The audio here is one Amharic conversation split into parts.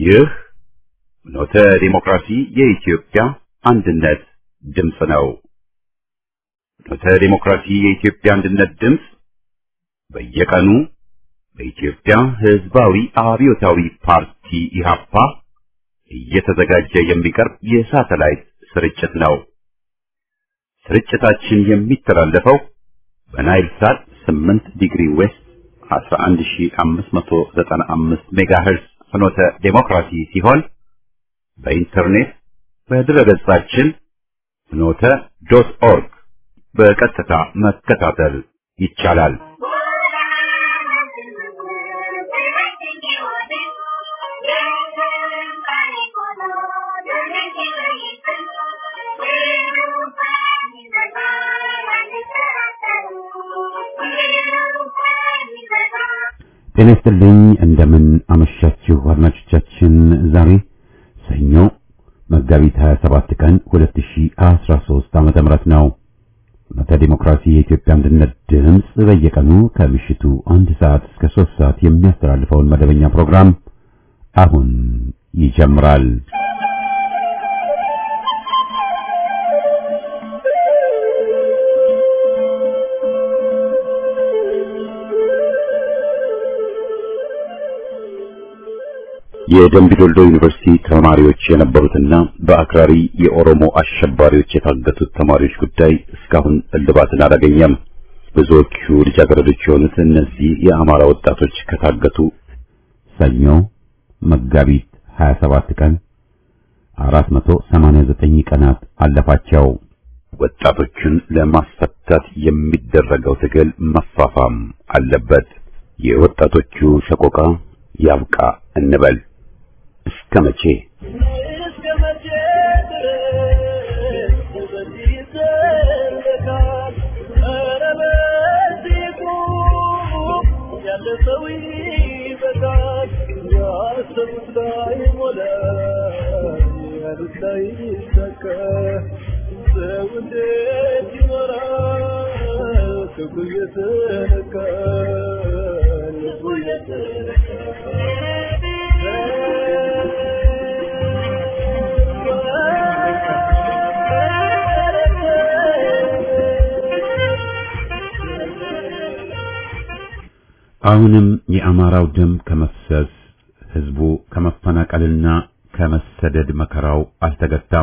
ይህ ኖተ ዲሞክራሲ የኢትዮጵያ አንድነት ድምፅ ነው። ኖተ ዲሞክራሲ የኢትዮጵያ አንድነት ድምፅ በየቀኑ በኢትዮጵያ ሕዝባዊ አብዮታዊ ፓርቲ ኢህአፓ እየተዘጋጀ የሚቀርብ የሳተላይት ስርጭት ነው። ስርጭታችን የሚተላለፈው በናይል ሳት 8 ዲግሪ ዌስት 11595 ሜጋሄርዝ ፍኖተ ዴሞክራሲ ሲሆን በኢንተርኔት በድረገጻችን ፍኖተ ዶት ኦርግ በቀጥታ መከታተል ይቻላል። ጤና ይስጥልኝ። እንደምን አመሻችሁ አድማጮቻችን። ዛሬ ሰኞ መጋቢት 27 ቀን 2013 ዓመተ ምህረት ነው። ፍኖተ ዲሞክራሲ የኢትዮጵያ አንድነት ድምፅ በየቀኑ ከምሽቱ አንድ ሰዓት እስከ 3 ሰዓት የሚያስተላልፈውን መደበኛ ፕሮግራም አሁን ይጀምራል። የደምቢ ዶልዶ ዩኒቨርሲቲ ተማሪዎች የነበሩትና በአክራሪ የኦሮሞ አሸባሪዎች የታገቱት ተማሪዎች ጉዳይ እስካሁን እልባትን አላገኘም። ብዙዎቹ ልጃገረዶች የሆኑት እነዚህ የአማራ ወጣቶች ከታገቱ ሰኞ መጋቢት 27 ቀን 489 ቀናት አለፋቸው። ወጣቶቹን ለማስፈታት የሚደረገው ትግል መፋፋም አለበት። የወጣቶቹ ሰቆቃ ያብቃ እንበል። እስከ መቼ አሁንም የአማራው ደም ከመፍሰስ ህዝቡ ከመፈናቀልና ከመሰደድ መከራው አልተገታም።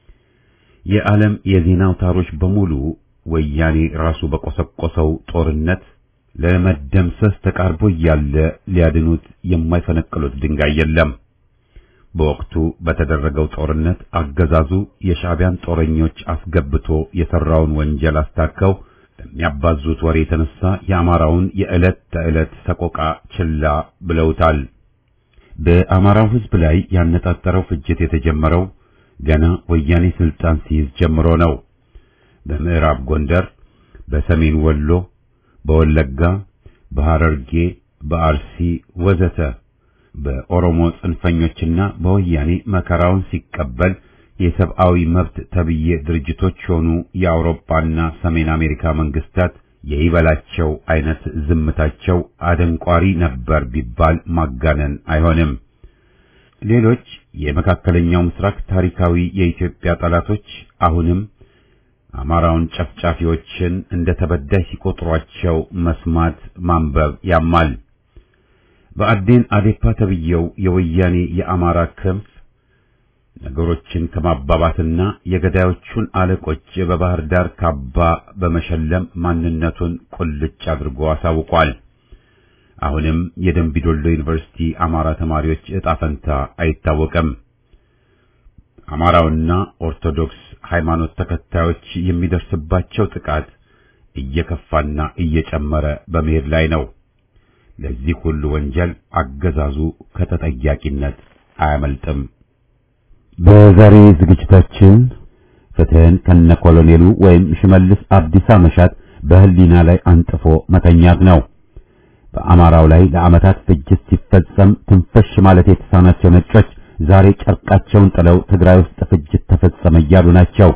የዓለም የዜና አውታሮች በሙሉ ወያኔ ራሱ በቆሰቆሰው ጦርነት ለመደምሰስ ተቃርቦ እያለ ሊያድኑት የማይፈነቅሉት ድንጋይ የለም። በወቅቱ በተደረገው ጦርነት አገዛዙ የሻዕቢያን ጦረኞች አስገብቶ የሰራውን ወንጀል አስታከው በሚያባዙት ወሬ የተነሳ የአማራውን የዕለት ተዕለት ሰቆቃ ችላ ብለውታል። በአማራው ህዝብ ላይ ያነጣጠረው ፍጅት የተጀመረው ገና ወያኔ ስልጣን ሲይዝ ጀምሮ ነው። በምዕራብ ጎንደር፣ በሰሜን ወሎ፣ በወለጋ፣ በሐረርጌ፣ በአርሲ ወዘተ በኦሮሞ ጽንፈኞችና በወያኔ መከራውን ሲቀበል የሰብአዊ መብት ተብዬ ድርጅቶች ሆኑ የአውሮፓና ሰሜን አሜሪካ መንግስታት የይበላቸው አይነት ዝምታቸው አደንቋሪ ነበር ቢባል ማጋነን አይሆንም። ሌሎች የመካከለኛው ምስራቅ ታሪካዊ የኢትዮጵያ ጠላቶች አሁንም አማራውን ጨፍጫፊዎችን እንደ ተበዳይ ሲቆጥሯቸው መስማት ማንበብ ያማል። በአዴን አዴፓ ተብዬው የወያኔ የአማራ ክንፍ ነገሮችን ከማባባትና የገዳዮቹን አለቆች በባህር ዳር ካባ በመሸለም ማንነቱን ቁልጭ አድርጎ አሳውቋል። አሁንም የደምቢዶሎ ዩኒቨርሲቲ አማራ ተማሪዎች ዕጣ ፈንታ አይታወቅም። አማራውና ኦርቶዶክስ ሃይማኖት ተከታዮች የሚደርስባቸው ጥቃት እየከፋና እየጨመረ በመሄድ ላይ ነው። ለዚህ ሁሉ ወንጀል አገዛዙ ከተጠያቂነት አያመልጥም። በዛሬ ዝግጅታችን ፍትህን ከነ ኮሎኔሉ ወይም ሽመልስ አብዲሳ መሻት በህሊና ላይ አንጥፎ መተኛት ነው። በአማራው ላይ ለዓመታት ፍጅት ሲፈጸም ትንፈሽ ማለት የተሳናቸው ነጮች ዛሬ ጨርቃቸውን ጥለው ትግራይ ውስጥ ፍጅት ተፈጸመ እያሉ ናቸው።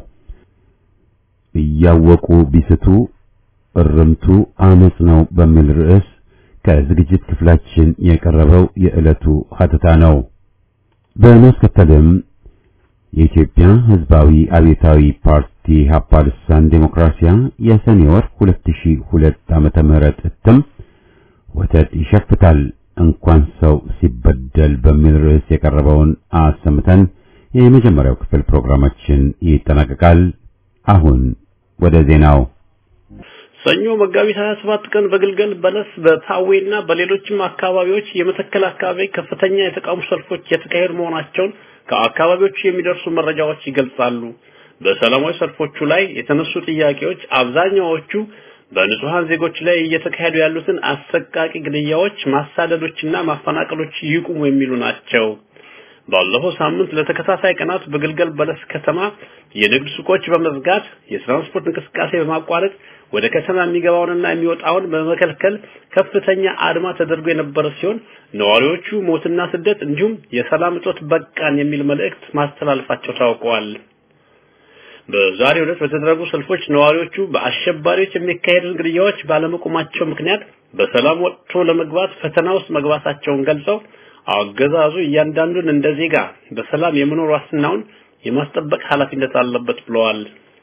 እያወቁ ቢስቱ እርምቱ አመጽ ነው በሚል ርዕስ ከዝግጅት ክፍላችን የቀረበው የዕለቱ ሀተታ ነው። በማስከተልም የኢትዮጵያ ሕዝባዊ አብዮታዊ ፓርቲ ኢህአፓ ልሳን ዴሞክራሲያ የሰኔ ወር 2002 ዓመተ ምህረት እትም ወተት ይሸፍታል እንኳን ሰው ሲበደል በሚል ርዕስ የቀረበውን አሰምተን የመጀመሪያው ክፍል ፕሮግራማችን ይጠናቀቃል። አሁን ወደ ዜናው። ሰኞ መጋቢት 27 ቀን በግልገል በለስ በፓዌና በሌሎችም አካባቢዎች የመተከል አካባቢ ከፍተኛ የተቃውሞ ሰልፎች የተካሄዱ መሆናቸውን ከአካባቢዎቹ የሚደርሱ መረጃዎች ይገልጻሉ። በሰላማዊ ሰልፎቹ ላይ የተነሱ ጥያቄዎች አብዛኛዎቹ በንጹሃን ዜጎች ላይ እየተካሄዱ ያሉትን አሰቃቂ ግድያዎች፣ ማሳደዶችና ማፈናቀሎች ይቁሙ የሚሉ ናቸው። ባለፈው ሳምንት ለተከታታይ ቀናት በግልገል በለስ ከተማ የንግድ ሱቆች በመዝጋት የትራንስፖርት እንቅስቃሴ በማቋረጥ ወደ ከተማ የሚገባውንና የሚወጣውን በመከልከል ከፍተኛ አድማ ተደርጎ የነበረ ሲሆን ነዋሪዎቹ ሞትና ስደት እንዲሁም የሰላም እጦት በቃን የሚል መልእክት ማስተላለፋቸው ታውቀዋል። በዛሬው ዕለት በተደረጉ ሰልፎች ነዋሪዎቹ በአሸባሪዎች የሚካሄዱ ግድያዎች ባለመቆማቸው ምክንያት በሰላም ወጥቶ ለመግባት ፈተና ውስጥ መግባታቸውን ገልጸው አገዛዙ እያንዳንዱን እንደ ዜጋ በሰላም የመኖር ዋስትናውን የማስጠበቅ ኃላፊነት አለበት ብለዋል።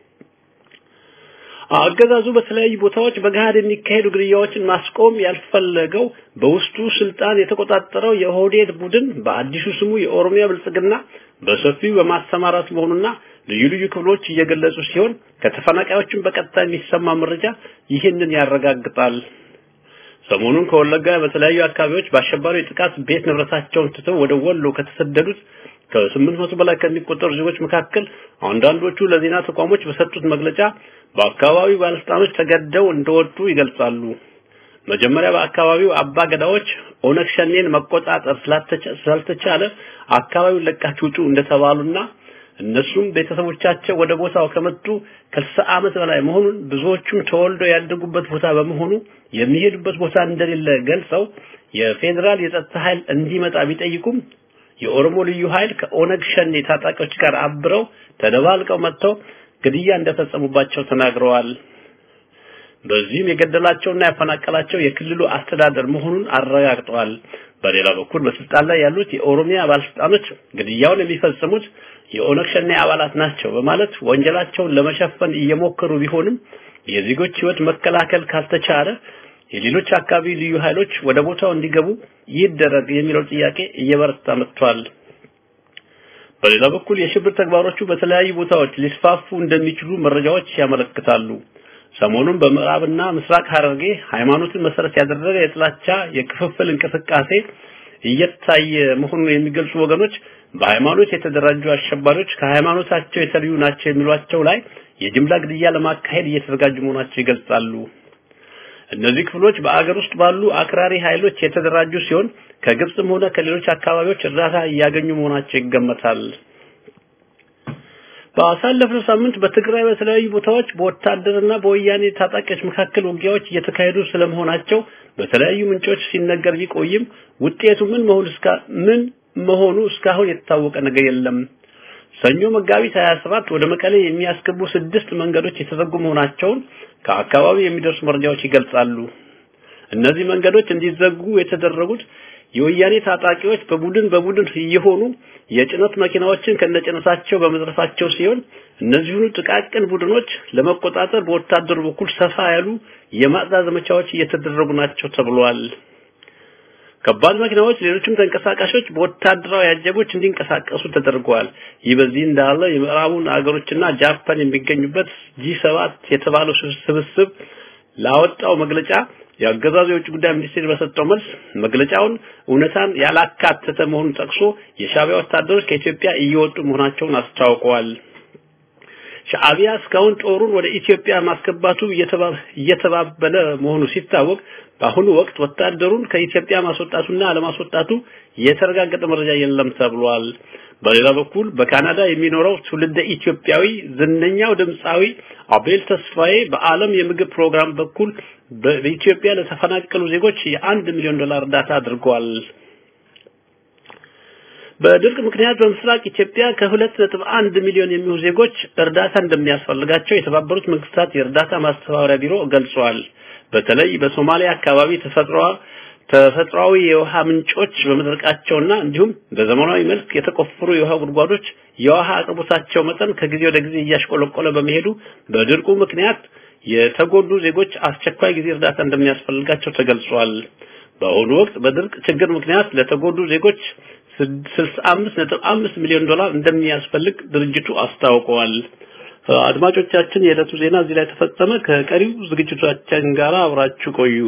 አገዛዙ በተለያዩ ቦታዎች በገሃድ የሚካሄዱ ግድያዎችን ማስቆም ያልፈለገው በውስጡ ስልጣን የተቆጣጠረው የኦህዴድ ቡድን በአዲሱ ስሙ የኦሮሚያ ብልጽግና በሰፊው በማሰማራት መሆኑና ልዩ ልዩ ክፍሎች እየገለጹ ሲሆን ከተፈናቃዮችን በቀጥታ የሚሰማ መረጃ ይህንን ያረጋግጣል። ሰሞኑን ከወለጋ በተለያዩ አካባቢዎች በአሸባሪ ጥቃት ቤት ንብረታቸውን ትተው ወደ ወሎ ከተሰደዱት ከስምንት መቶ በላይ ከሚቆጠሩ ዜጎች መካከል አንዳንዶቹ ለዜና ተቋሞች በሰጡት መግለጫ በአካባቢው ባለስልጣኖች ተገደው እንደወጡ ይገልጻሉ። መጀመሪያ በአካባቢው አባ ገዳዎች ኦነግ ሸኔን መቆጣጠር ስላልተቻለ አካባቢውን ለቃችሁ ውጡ እንደተባሉና እነሱም ቤተሰቦቻቸው ወደ ቦታው ከመጡ ከስልሳ ዓመት በላይ መሆኑን ብዙዎቹም ተወልደው ያደጉበት ቦታ በመሆኑ የሚሄዱበት ቦታ እንደሌለ ገልጸው የፌዴራል የጸጥታ ኃይል እንዲመጣ ቢጠይቁም የኦሮሞ ልዩ ኃይል ከኦነግ ሸኔ ታጣቂዎች ጋር አብረው ተደባልቀው መጥተው ግድያ እንደፈጸሙባቸው ተናግረዋል። በዚህም የገደላቸውና ያፈናቀላቸው የክልሉ አስተዳደር መሆኑን አረጋግጠዋል። በሌላ በኩል በስልጣን ላይ ያሉት የኦሮሚያ ባለስልጣኖች ግድያውን የሚፈጽሙት የኦነግ ሸኔ አባላት ናቸው በማለት ወንጀላቸውን ለመሸፈን እየሞከሩ ቢሆንም የዜጎች ሕይወት መከላከል ካልተቻለ የሌሎች አካባቢ ልዩ ኃይሎች ወደ ቦታው እንዲገቡ ይደረግ የሚለው ጥያቄ እየበረታ መጥቷል። በሌላ በኩል የሽብር ተግባሮቹ በተለያዩ ቦታዎች ሊስፋፉ እንደሚችሉ መረጃዎች ያመለክታሉ። ሰሞኑን በምዕራብና ምስራቅ ሐረርጌ ሃይማኖትን መሰረት ያደረገ የጥላቻ የክፍፍል እንቅስቃሴ እየታየ መሆኑን የሚገልጹ ወገኖች በሃይማኖት የተደራጁ አሸባሪዎች ከሃይማኖታቸው የተለዩ ናቸው የሚሏቸው ላይ የጅምላ ግድያ ለማካሄድ እየተዘጋጁ መሆናቸው ይገልጻሉ። እነዚህ ክፍሎች በአገር ውስጥ ባሉ አክራሪ ኃይሎች የተደራጁ ሲሆን ከግብጽም ሆነ ከሌሎች አካባቢዎች እርዳታ እያገኙ መሆናቸው ይገመታል። በአሳለፍነው ሳምንት በትግራይ በተለያዩ ቦታዎች በወታደርና በወያኔ ታጣቂዎች መካከል ውጊያዎች እየተካሄዱ ስለመሆናቸው በተለያዩ ምንጮች ሲነገር ቢቆይም ውጤቱ ምን መሆኑ እስካ ምን መሆኑ እስካሁን የታወቀ ነገር የለም። ሰኞ መጋቢት 27 ወደ መቀሌ የሚያስገቡ ስድስት መንገዶች የተዘጉ መሆናቸውን ከአካባቢው የሚደርሱ መረጃዎች ይገልጻሉ። እነዚህ መንገዶች እንዲዘጉ የተደረጉት የወያኔ ታጣቂዎች በቡድን በቡድን እየሆኑ የጭነት መኪናዎችን ከነጭነታቸው በመዝረፋቸው ሲሆን እነዚሁኑ ጥቃቅን ቡድኖች ለመቆጣጠር በወታደሩ በኩል ሰፋ ያሉ የማጽዳት ዘመቻዎች እየተደረጉ ናቸው ተብሏል። ከባድ መኪናዎች፣ ሌሎችም ተንቀሳቃሾች በወታደራዊ አጀቦች እንዲንቀሳቀሱ ተደርገዋል። ይህ በዚህ እንዳለ የምዕራቡን አገሮችና ጃፓን የሚገኙበት ጂ7 የተባለው ስብስብ ላወጣው መግለጫ የአገዛዙ የውጭ ጉዳይ ሚኒስቴር በሰጠው መልስ መግለጫውን እውነታን ያላካተተ መሆኑን ጠቅሶ የሻዕቢያ ወታደሮች ከኢትዮጵያ እየወጡ መሆናቸውን አስታውቀዋል። ሻዕቢያ እስካሁን ጦሩን ወደ ኢትዮጵያ ማስገባቱ እየተባበለ መሆኑ ሲታወቅ በአሁኑ ወቅት ወታደሩን ከኢትዮጵያ ማስወጣቱና አለማስወጣቱ የተረጋገጠ መረጃ የለም ተብሏል። በሌላ በኩል በካናዳ የሚኖረው ትውልደ ኢትዮጵያዊ ዝነኛው ድምፃዊ አቤል ተስፋዬ በዓለም የምግብ ፕሮግራም በኩል በኢትዮጵያ ለተፈናቀሉ ዜጎች የአንድ ሚሊዮን ዶላር እርዳታ አድርጓል። በድርቅ ምክንያት በምስራቅ ኢትዮጵያ ከሁለት ነጥብ አንድ ሚሊዮን የሚሆኑ ዜጎች እርዳታ እንደሚያስፈልጋቸው የተባበሩት መንግስታት የእርዳታ ማስተባበሪያ ቢሮ ገልጿል። በተለይ በሶማሊያ አካባቢ ተፈጥሮ ተፈጥሯዊ የውሃ ምንጮች በመድረቃቸውና እንዲሁም በዘመናዊ መልክ የተቆፈሩ የውሃ ጉድጓዶች የውሃ አቅርቦታቸው መጠን ከጊዜ ወደ ጊዜ እያሽቆለቆለ በመሄዱ በድርቁ ምክንያት የተጎዱ ዜጎች አስቸኳይ ጊዜ እርዳታ እንደሚያስፈልጋቸው ተገልጿል። በአሁኑ ወቅት በድርቅ ችግር ምክንያት ለተጎዱ ዜጎች 65.5 ሚሊዮን ዶላር እንደሚያስፈልግ ድርጅቱ አስታውቀዋል። አድማጮቻችን፣ የዕለቱ ዜና እዚህ ላይ ተፈጸመ። ከቀሪው ዝግጅቶቻችን ጋር አብራችሁ ቆዩ።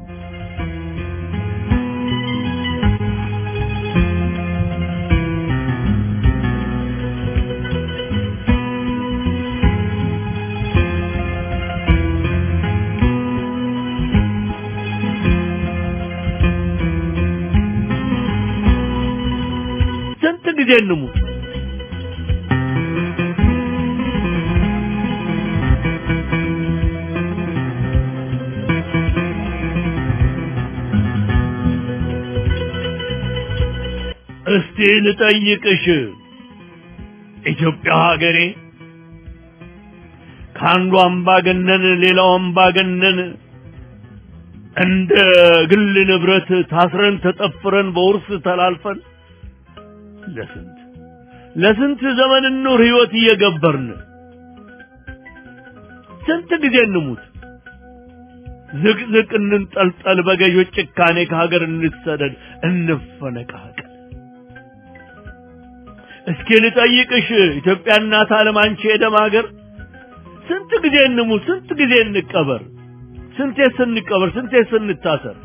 ስንት ጊዜ እንሙት? እስቲ ልጠይቅሽ ኢትዮጵያ ሀገሬ ከአንዱ አምባገነን ሌላው አምባገነን እንደ ግል ንብረት ታስረን ተጠፍረን በውርስ ተላልፈን ለስንት ለስንት ዘመን ኑር ህይወት እየገበርን ስንት ጊዜ እንሙት ዝቅዝቅ እንንጠልጠል በገዦች ጭካኔ ከሀገር እንሰደድ እንፈነቃቀል እስኪ ልጠይቅሽ ኢትዮጵያ እናት ዓለም አንቺ የደም ሀገር ስንት ጊዜ እንሙት ስንት ጊዜ እንቀበር ስንቴ ስንቀበር ስንቴ ስንታሰር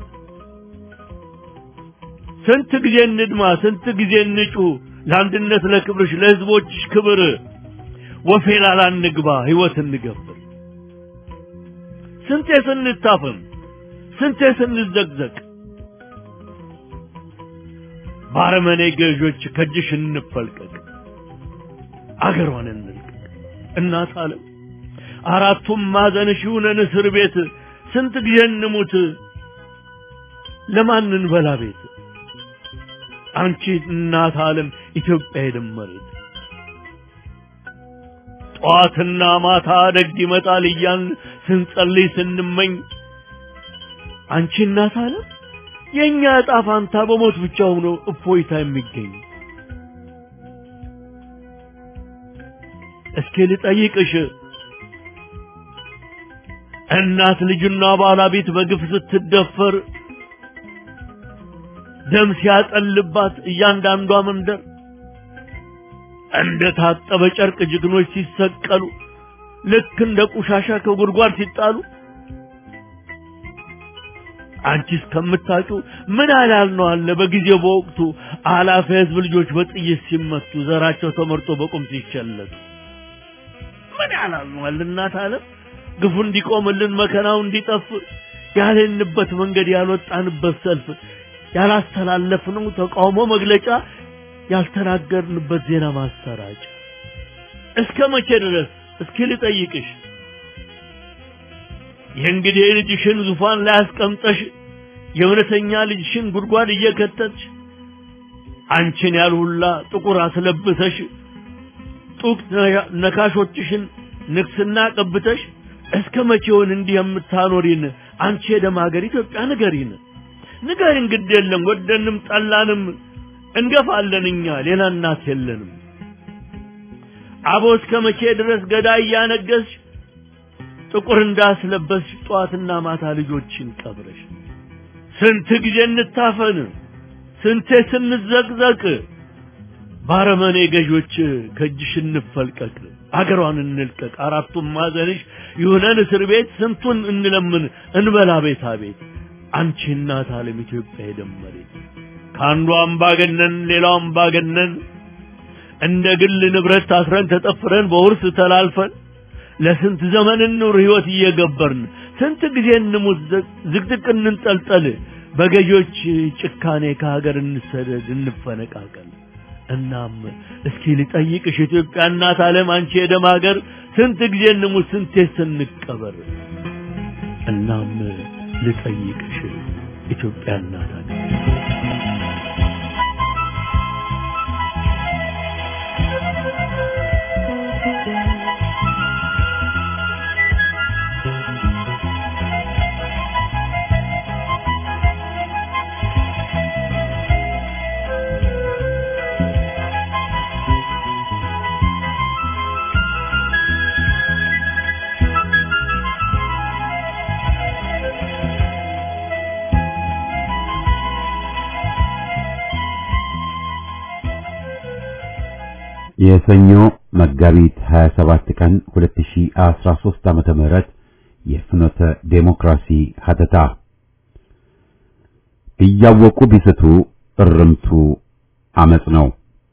ስንት ጊዜ እንድማ ስንት ጊዜ እንጩ ለአንድነት ለክብርሽ ለህዝቦችሽ ክብር ወፌላላ እንግባ ህይወት እንገብር ስንቴ ስንታፈን ስንቴ ስንዘቅዘቅ ባረመኔ ገዦች ከእጅሽ እንፈልቀቅ አገሯን እንልቀቅ እናት ዓለም አራቱም ማዕዘንሽ ይሁነን እስር ቤት ስንት ጊዜ እንሙት ለማን እንበላ ቤት አንቺ እናት ዓለም ኢትዮጵያ የደመሬት ጠዋትና ማታ ደግ ይመጣል እያን ስንጸልይ ስንመኝ አንቺ እናት ዓለም የእኛ ዕጣ ፋንታ በሞት ብቻ ሆኖ እፎይታ የሚገኝ እስኪ ልጠይቅሽ እናት ልጅና ባለቤት በግፍ ስትደፈር ደም ሲያጠልባት እያንዳንዷ መንደር እንደ ታጠበ ጨርቅ ጀግኖች ሲሰቀሉ ልክ እንደ ቆሻሻ ከጉድጓድ ሲጣሉ አንቺ እስከምታውቂው ምን አላል ነው አለ በጊዜው በወቅቱ አላፊ ህዝብ ልጆች በጥይት ሲመቱ ዘራቸው ተመርጦ በቁም ሲቸለቱ ምን ያላል ነው አለ እናት ዓለም ግፉ እንዲቆምልን መከራው እንዲጠፍ ያልንበት መንገድ ያልወጣንበት ሰልፍ ያላስተላለፍነው ተቃውሞ መግለጫ ያልተናገርንበት ዜና ማሰራጫ እስከ መቼ ድረስ እስኪ ልጠይቅሽ የእንግዲህ ልጅሽን ዙፋን ላይ አስቀምጠሽ የእውነተኛ ልጅሽን ጉድጓድ እየከተትሽ አንቺን ያልሁላ ጥቁር አስለብሰሽ ጡቅ ነካሾችሽን ንግስና ቀብተሽ እስከ መቼውን እንዲህ የምታኖሪን አንቺ የደም ሀገር ኢትዮጵያ ንገሪን ንገሪን ግድ የለም ወደንም ጠላንም እንገፋለን እኛ ሌላ እናት የለንም አቦ እስከ መቼ ድረስ ገዳይ እያነገስሽ ጥቁር እንዳስለበስሽ ጠዋትና ማታ ልጆችን ቀብረሽ ስንት ጊዜ እንታፈን ስንቴ ስንዘቅዘቅ ባረመኔ ገዦች ከእጅሽ እንፈልቀቅ አገሯን እንልቀቅ አራቱም ማዘንሽ ይሁነን እስር ቤት ስንቱን እንለምን እንበላ ቤታ ቤት አንቺ እናት ዓለም ኢትዮጵያ የደመሬት ከአንዱ አምባገነን ሌላው አምባገነን እንደ ግል ንብረት ታስረን ተጠፍረን በውርስ ተላልፈን ለስንት ዘመን እንኑር ህይወት እየገበርን ስንት ጊዜ እንሙት ዝቅዝቅ እንንጠልጠል በገዦች ጭካኔ ከሀገር እንሰደድ እንፈነቃቀል እናም እስኪ ልጠይቅሽ ኢትዮጵያ እናት ዓለም አንቺ የደም ሀገር ስንት ጊዜ እንሙት ስንቴ ስንቀበር እናም ልጠይቅሽ ኢትዮጵያ እናት ሀገር የሰኞ መጋቢት 27 ቀን 2013 ዓመተ ምህረት የፍኖተ ዴሞክራሲ ሀተታ እያወቁ ቢስቱ እርምቱ አመጽ ነው።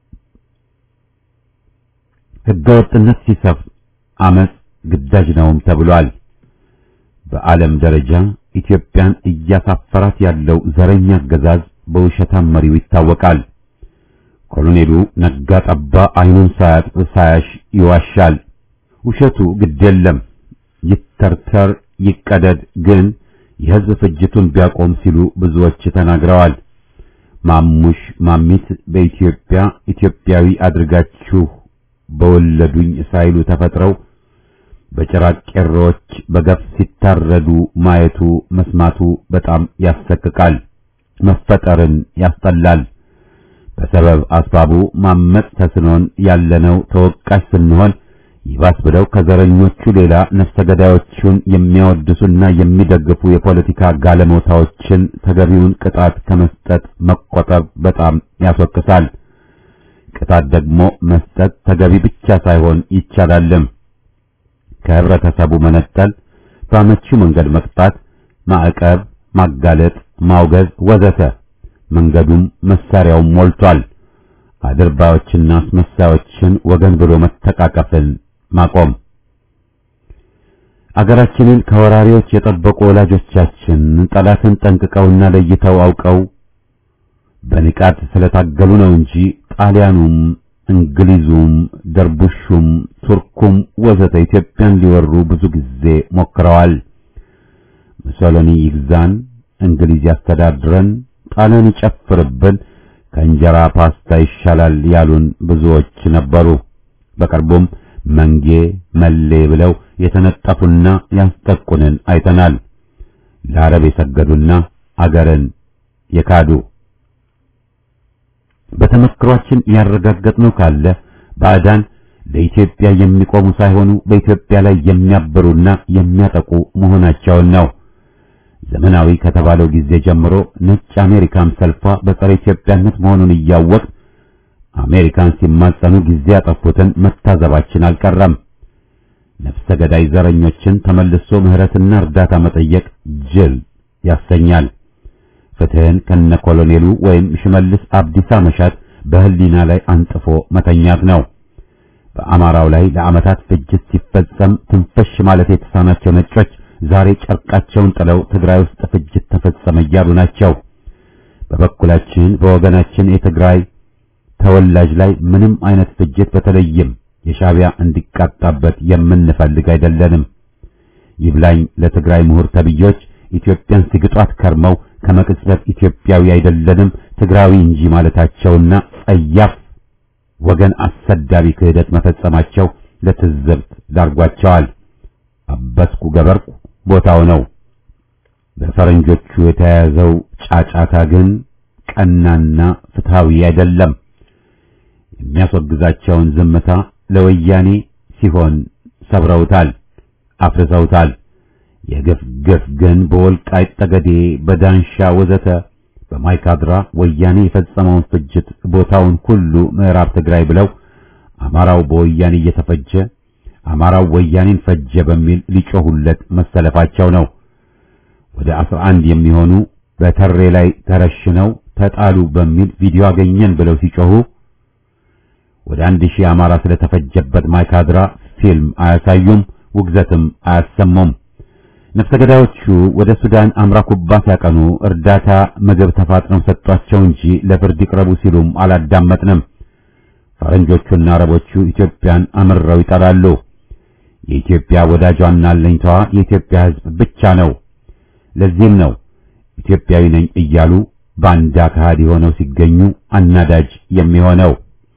ሕገወጥነት ሲሰፍ አመጽ ግዳጅ ነውም ተብሏል። በዓለም ደረጃ ኢትዮጵያን እያሳፈራት ያለው ዘረኛ አገዛዝ በውሸታም መሪው ይታወቃል። ኮሎኔሉ ነጋ ጠባ አይኑን ሳያጥብ ሳያሽ ይዋሻል። ውሸቱ ግድ የለም ይተርተር ይቀደድ፣ ግን የሕዝብ ፍጅቱን ቢያቆም ሲሉ ብዙዎች ተናግረዋል። ማሙሽ ማሚት በኢትዮጵያ ኢትዮጵያዊ አድርጋችሁ በወለዱኝ ሳይሉ ተፈጥረው በጭራቅ ቄሮዎች በገፍ ሲታረዱ ማየቱ መስማቱ በጣም ያሰቅቃል፣ መፈጠርን ያስጠላል። በሰበብ አስባቡ ማመጽ ተስኖን ያለነው ተወቃሽ ስንሆን ይባስ ብለው ከዘረኞቹ ሌላ ነፍሰ ገዳዮቹን የሚያወድሱና የሚደግፉ የፖለቲካ ጋለሞታዎችን ተገቢውን ቅጣት ከመስጠት መቆጠብ በጣም ያስወቅሳል። ቅጣት ደግሞ መስጠት ተገቢ ብቻ ሳይሆን ይቻላልም። ከህብረተሰቡ መነጠል፣ በአመቺው መንገድ መቅጣት፣ ማዕቀብ፣ ማጋለጥ፣ ማውገዝ ወዘተ መንገዱም መሳሪያውም ሞልቷል። አድርባዮችና አስመሳዮችን ወገን ብሎ መተቃቀፍን ማቆም አገራችንን ከወራሪዎች የጠበቁ ወላጆቻችን ጠላትን ጠንቅቀውና ለይተው አውቀው በንቃት ስለታገሉ ነው እንጂ ጣሊያኑም እንግሊዙም ደርቡሹም ቱርኩም ወዘተ ኢትዮጵያን ሊወሩ ብዙ ጊዜ ሞክረዋል። ሙሶሎኒ ይግዛን፣ እንግሊዝ ያስተዳድረን፣ ጣሊያን ይጨፍርብን፣ ከእንጀራ ፓስታ ይሻላል ያሉን ብዙዎች ነበሩ። በቅርቡም መንጌ መሌ ብለው የተነጠፉና ያስጠቁንን አይተናል። ለአረብ የሰገዱና አገርን የካዱ በተመክሯችን ያረጋገጥነው ካለ ባዕዳን ለኢትዮጵያ የሚቆሙ ሳይሆኑ በኢትዮጵያ ላይ የሚያብሩና የሚያጠቁ መሆናቸውን ነው። ዘመናዊ ከተባለው ጊዜ ጀምሮ ነጭ አሜሪካን ሰልፏ በጸረ ኢትዮጵያነት መሆኑን እያወቅ አሜሪካን ሲማጸኑ ጊዜ ያጠፉትን መታዘባችን አልቀረም። ነፍሰ ገዳይ ዘረኞችን ተመልሶ ምህረትና እርዳታ መጠየቅ ጅል ያሰኛል። ፍትህን ከነ ኮሎኔሉ ወይም ሽመልስ አብዲሳ መሻት በህሊና ላይ አንጥፎ መተኛት ነው። በአማራው ላይ ለዓመታት ፍጅት ሲፈጸም ትንፈሽ ማለት የተሳናቸው ነጮች ዛሬ ጨርቃቸውን ጥለው ትግራይ ውስጥ ፍጅት ተፈጸመ እያሉ ናቸው። በበኩላችን በወገናችን የትግራይ ተወላጅ ላይ ምንም አይነት ፍጅት በተለይም የሻዕቢያ እንዲቃጣበት የምንፈልግ አይደለንም። ይብላኝ ለትግራይ ምሁር ተብዮች ኢትዮጵያን ሲግጧት ከርመው ከመቅጽበት ኢትዮጵያዊ አይደለንም ትግራዊ እንጂ ማለታቸውና ጸያፍ ወገን አሰዳቢ ክህደት መፈጸማቸው ለትዝብት ዳርጓቸዋል። አበስኩ ገበርኩ ቦታው ነው። በፈረንጆቹ የተያያዘው ጫጫታ ግን ቀናና ፍትሃዊ አይደለም። የሚያስወግዛቸውን ዝምታ ለወያኔ ሲሆን ሰብረውታል፣ አፍርሰውታል። የግፍ ግፍ ግን በወልቃይት ጠገዴ፣ በዳንሻ ወዘተ በማይካድራ ወያኔ የፈጸመውን ፍጅት ቦታውን ሁሉ ምዕራብ ትግራይ ብለው አማራው በወያኔ እየተፈጀ አማራው ወያኔን ፈጀ በሚል ሊጮሁለት መሰለፋቸው ነው። ወደ አስራ አንድ የሚሆኑ በተሬ ላይ ተረሽነው ተጣሉ በሚል ቪዲዮ አገኘን ብለው ሲጮሁ ወደ አንድ ሺህ አማራ ስለተፈጀበት ማይካድራ ፊልም አያሳዩም፣ ውግዘትም አያሰሙም። ነፍሰ ገዳዮቹ ወደ ሱዳን አምራ ኩባ ሲያቀኑ እርዳታ ምግብ ተፋጥነው ሰጧቸው እንጂ ለፍርድ ይቅረቡ ሲሉም አላዳመጥንም። ፈረንጆቹና አረቦቹ ኢትዮጵያን አምረው ይጠላሉ። የኢትዮጵያ ወዳጇና አለኝታዋ የኢትዮጵያ ሕዝብ ብቻ ነው። ለዚህም ነው ኢትዮጵያዊ ነኝ እያሉ ባንዳ ከሃዲ ሆነው ሲገኙ አናዳጅ የሚሆነው።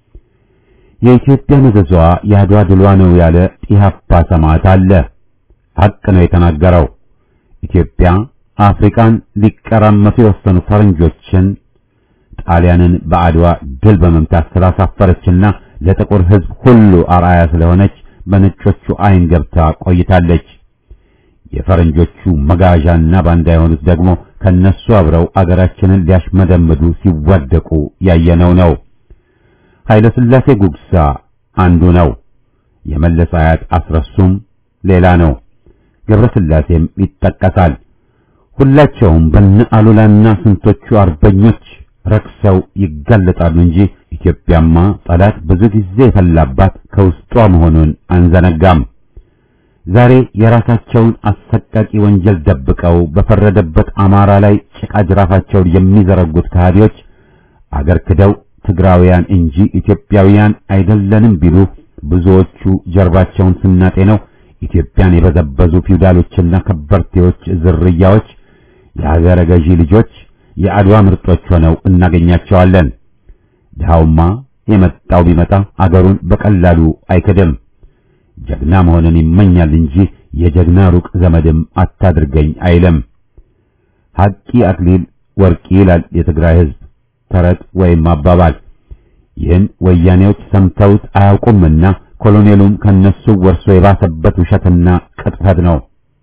የኢትዮጵያ መዘዟ የአድዋ ድሏ ነው ያለ ኢህአፓ ሰማዕት አለ። ሐቅ ነው የተናገረው። ኢትዮጵያ አፍሪካን ሊቀራመቱ የወሰኑ ፈረንጆችን ጣሊያንን በአድዋ ድል በመምታት ስላሳፈረችና ለጥቁር ሕዝብ ሁሉ አርአያ ስለሆነች በነጮቹ አይን ገብታ ቆይታለች። የፈረንጆቹ መጋዣና ባንዳ የሆኑት ደግሞ ከነሱ አብረው አገራችንን ሊያሽመደምዱ ሲዋደቁ ያየነው ነው። ኃይለ ሥላሴ ጉግሳ አንዱ ነው። የመለስ አያት አስረሱም ሌላ ነው። ገብረ ስላሴም ይጠቀሳል። ሁላቸውም በነ አሉላና ስንቶቹ አርበኞች ረክሰው ይጋለጣሉ እንጂ ኢትዮጵያማ ጠላት ብዙ ጊዜ የፈላባት ከውስጧ መሆኑን አንዘነጋም። ዛሬ የራሳቸውን አሰቃቂ ወንጀል ደብቀው በፈረደበት አማራ ላይ ጭቃ ጅራፋቸውን የሚዘረጉት ከሃዲዎች አገር ክደው ትግራውያን እንጂ ኢትዮጵያውያን አይደለንም ቢሉ ብዙዎቹ ጀርባቸውን ስናጤ ነው ኢትዮጵያን የበዘበዙ ፊውዳሎችና ከበርቴዎች ዝርያዎች የሀገረ ገዢ ልጆች የአድዋ ምርጦች ሆነው እናገኛቸዋለን። ድሃውማ የመጣው ቢመጣ አገሩን በቀላሉ አይክድም። ጀግና መሆንን ይመኛል እንጂ የጀግና ሩቅ ዘመድም አታድርገኝ አይልም። ሐቂ አክሊል ወርቂ ይላል የትግራይ ሕዝብ ተረት ወይም አባባል። ይህን ወያኔዎች ሰምተውት አያውቁምና ኮሎኔሉም ከነሱ ወርሶ የባሰበት ውሸትና ቅጥፈት ነው።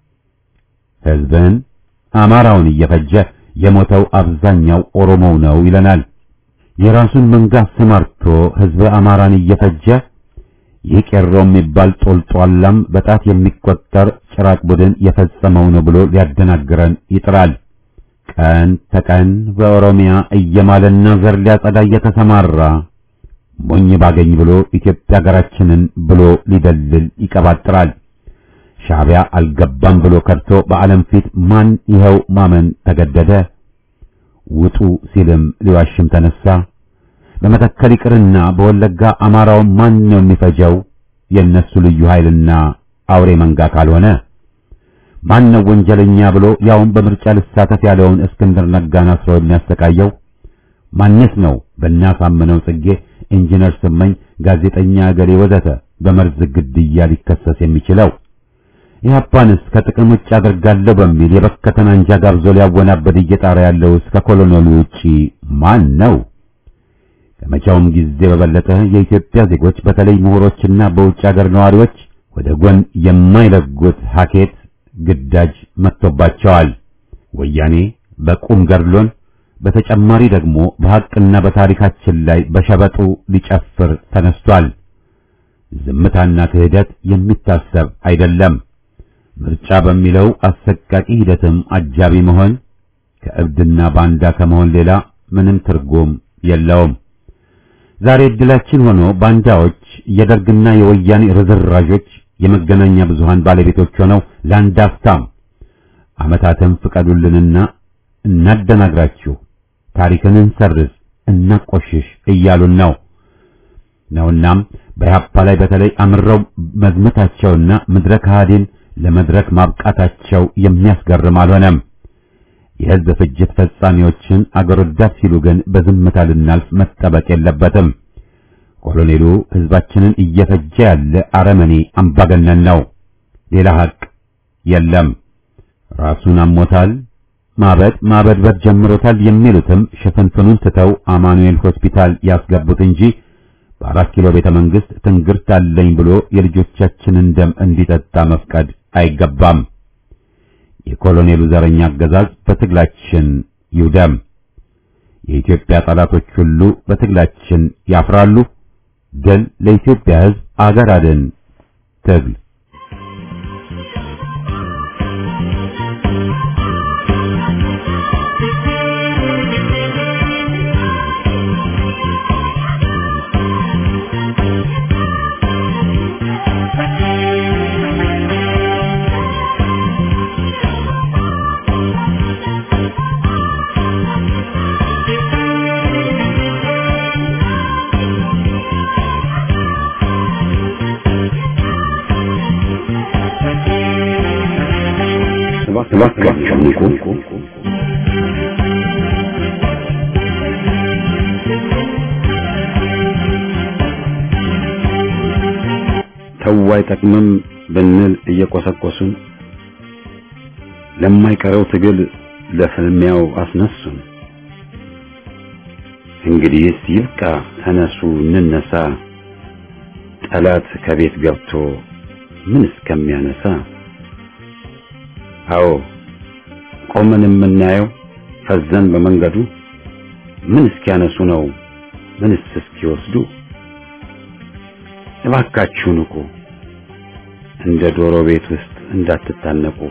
ሕዝብን አማራውን እየፈጀ የሞተው አብዛኛው ኦሮሞው ነው ይለናል። የራሱን መንጋ አሰማርቶ ሕዝብ አማራን እየፈጀ ይህ ቄሮ የሚባል ጦልጧላም በጣት የሚቆጠር ጭራቅ ቡድን የፈጸመው ነው ብሎ ሊያደናግረን ይጥራል። ቀን ተቀን በኦሮሚያ እየማለና ዘር ሊያጸዳ እየተሰማራ ሞኝ ባገኝ ብሎ ኢትዮጵያ ሀገራችንን ብሎ ሊደልል ይቀባጥራል። ሻዕቢያ አልገባም ብሎ ከድቶ በዓለም ፊት ማን ይኸው ማመን ተገደደ። ውጡ ሲልም ሊዋሽም ተነሳ። በመተከል ይቅርና በወለጋ አማራውን ማን ነው የሚፈጀው? የእነሱ ልዩ ኃይልና አውሬ መንጋ ካልሆነ ማን ነው ወንጀለኛ ብሎ ያውም በምርጫ ልሳተፍ ያለውን እስክንድር ነጋን አስሮ የሚያሰቃየው? ማንስ ነው በእናሳምነው ጽጌ፣ ኢንጂነር ስመኝ፣ ጋዜጠኛ እገሌ ወዘተ በመርዝ ግድያ ሊከሰስ የሚችለው? ኢህአፓንስ ከጥቅም ውጭ አደርጋለሁ በሚል የበከተን አንጃ ጋብዞ ሊያወናበድ እየጣረ ያለው እስከ ኮሎኔሉ ውጪ ማን ነው? ከመቼውም ጊዜ በበለጠ የኢትዮጵያ ዜጎች በተለይ ምሁሮችና በውጭ ሀገር ነዋሪዎች ወደ ጎን የማይለጉት ሀኬት ግዳጅ መጥቶባቸዋል። ወያኔ በቁም ገድሎን፣ በተጨማሪ ደግሞ በሐቅና በታሪካችን ላይ በሸበጡ ሊጨፍር ተነስቷል። ዝምታና ክህደት የሚታሰብ አይደለም። ምርጫ በሚለው አሰቃቂ ሂደትም አጃቢ መሆን ከእብድና ባንዳ ከመሆን ሌላ ምንም ትርጉም የለውም። ዛሬ እድላችን ሆኖ ባንዳዎች የደርግና የወያኔ ርዝራዦች የመገናኛ ብዙሃን ባለቤቶች ሆነው ለአንድ አፍታም ዓመታትን ፍቀዱልንና እናደናግራችሁ፣ ታሪክን እንሰርዝ፣ እናቆሽሽ እያሉን ነው ነውናም በኢህአፓ ላይ በተለይ አምረው መዝመታቸውና ምድረ ከሃዲን ለመድረክ ማብቃታቸው የሚያስገርም አልሆነም። የሕዝብ ፍጅት ፈጻሚዎችን አገር ወዳድ ሲሉ ግን በዝምታ ልናልፍ መጠበቅ የለበትም። ኮሎኔሉ ሕዝባችንን እየፈጀ ያለ አረመኔ አምባገነን ነው። ሌላ ሐቅ የለም። ራሱን አሞታል፣ ማበድ ማበድበድ ጀምሮታል የሚሉትም ሽፍንፍኑን ትተው አማኑኤል ሆስፒታል ያስገቡት እንጂ በአራት ኪሎ ቤተ መንግስት ትንግርት አለኝ ብሎ የልጆቻችንን ደም እንዲጠጣ መፍቀድ አይገባም። የኮሎኔሉ ዘረኛ አገዛዝ በትግላችን ይውደም። የኢትዮጵያ ጠላቶች ሁሉ በትግላችን ያፍራሉ። ድል ለኢትዮጵያ ሕዝብ፣ አገር አድን ትግል እባካችሁ ንቁ። ተው አይጠቅምም ብንል እየቆሰቆሱን ለማይቀረው ትግል ለፍልሚያው አስነሱን። እንግዲህስ ይብቃ፣ ተነሱ እንነሳ፣ ጠላት ከቤት ገብቶ ምን እስከሚያነሳ አዎ ቆመን የምናየው ፈዘን በመንገዱ ምን እስኪያነሱ ነው ምንስ እስኪወስዱ እባካችሁ ንቁ፣ እንደ ዶሮ ቤት ውስጥ እንዳትታነቁ።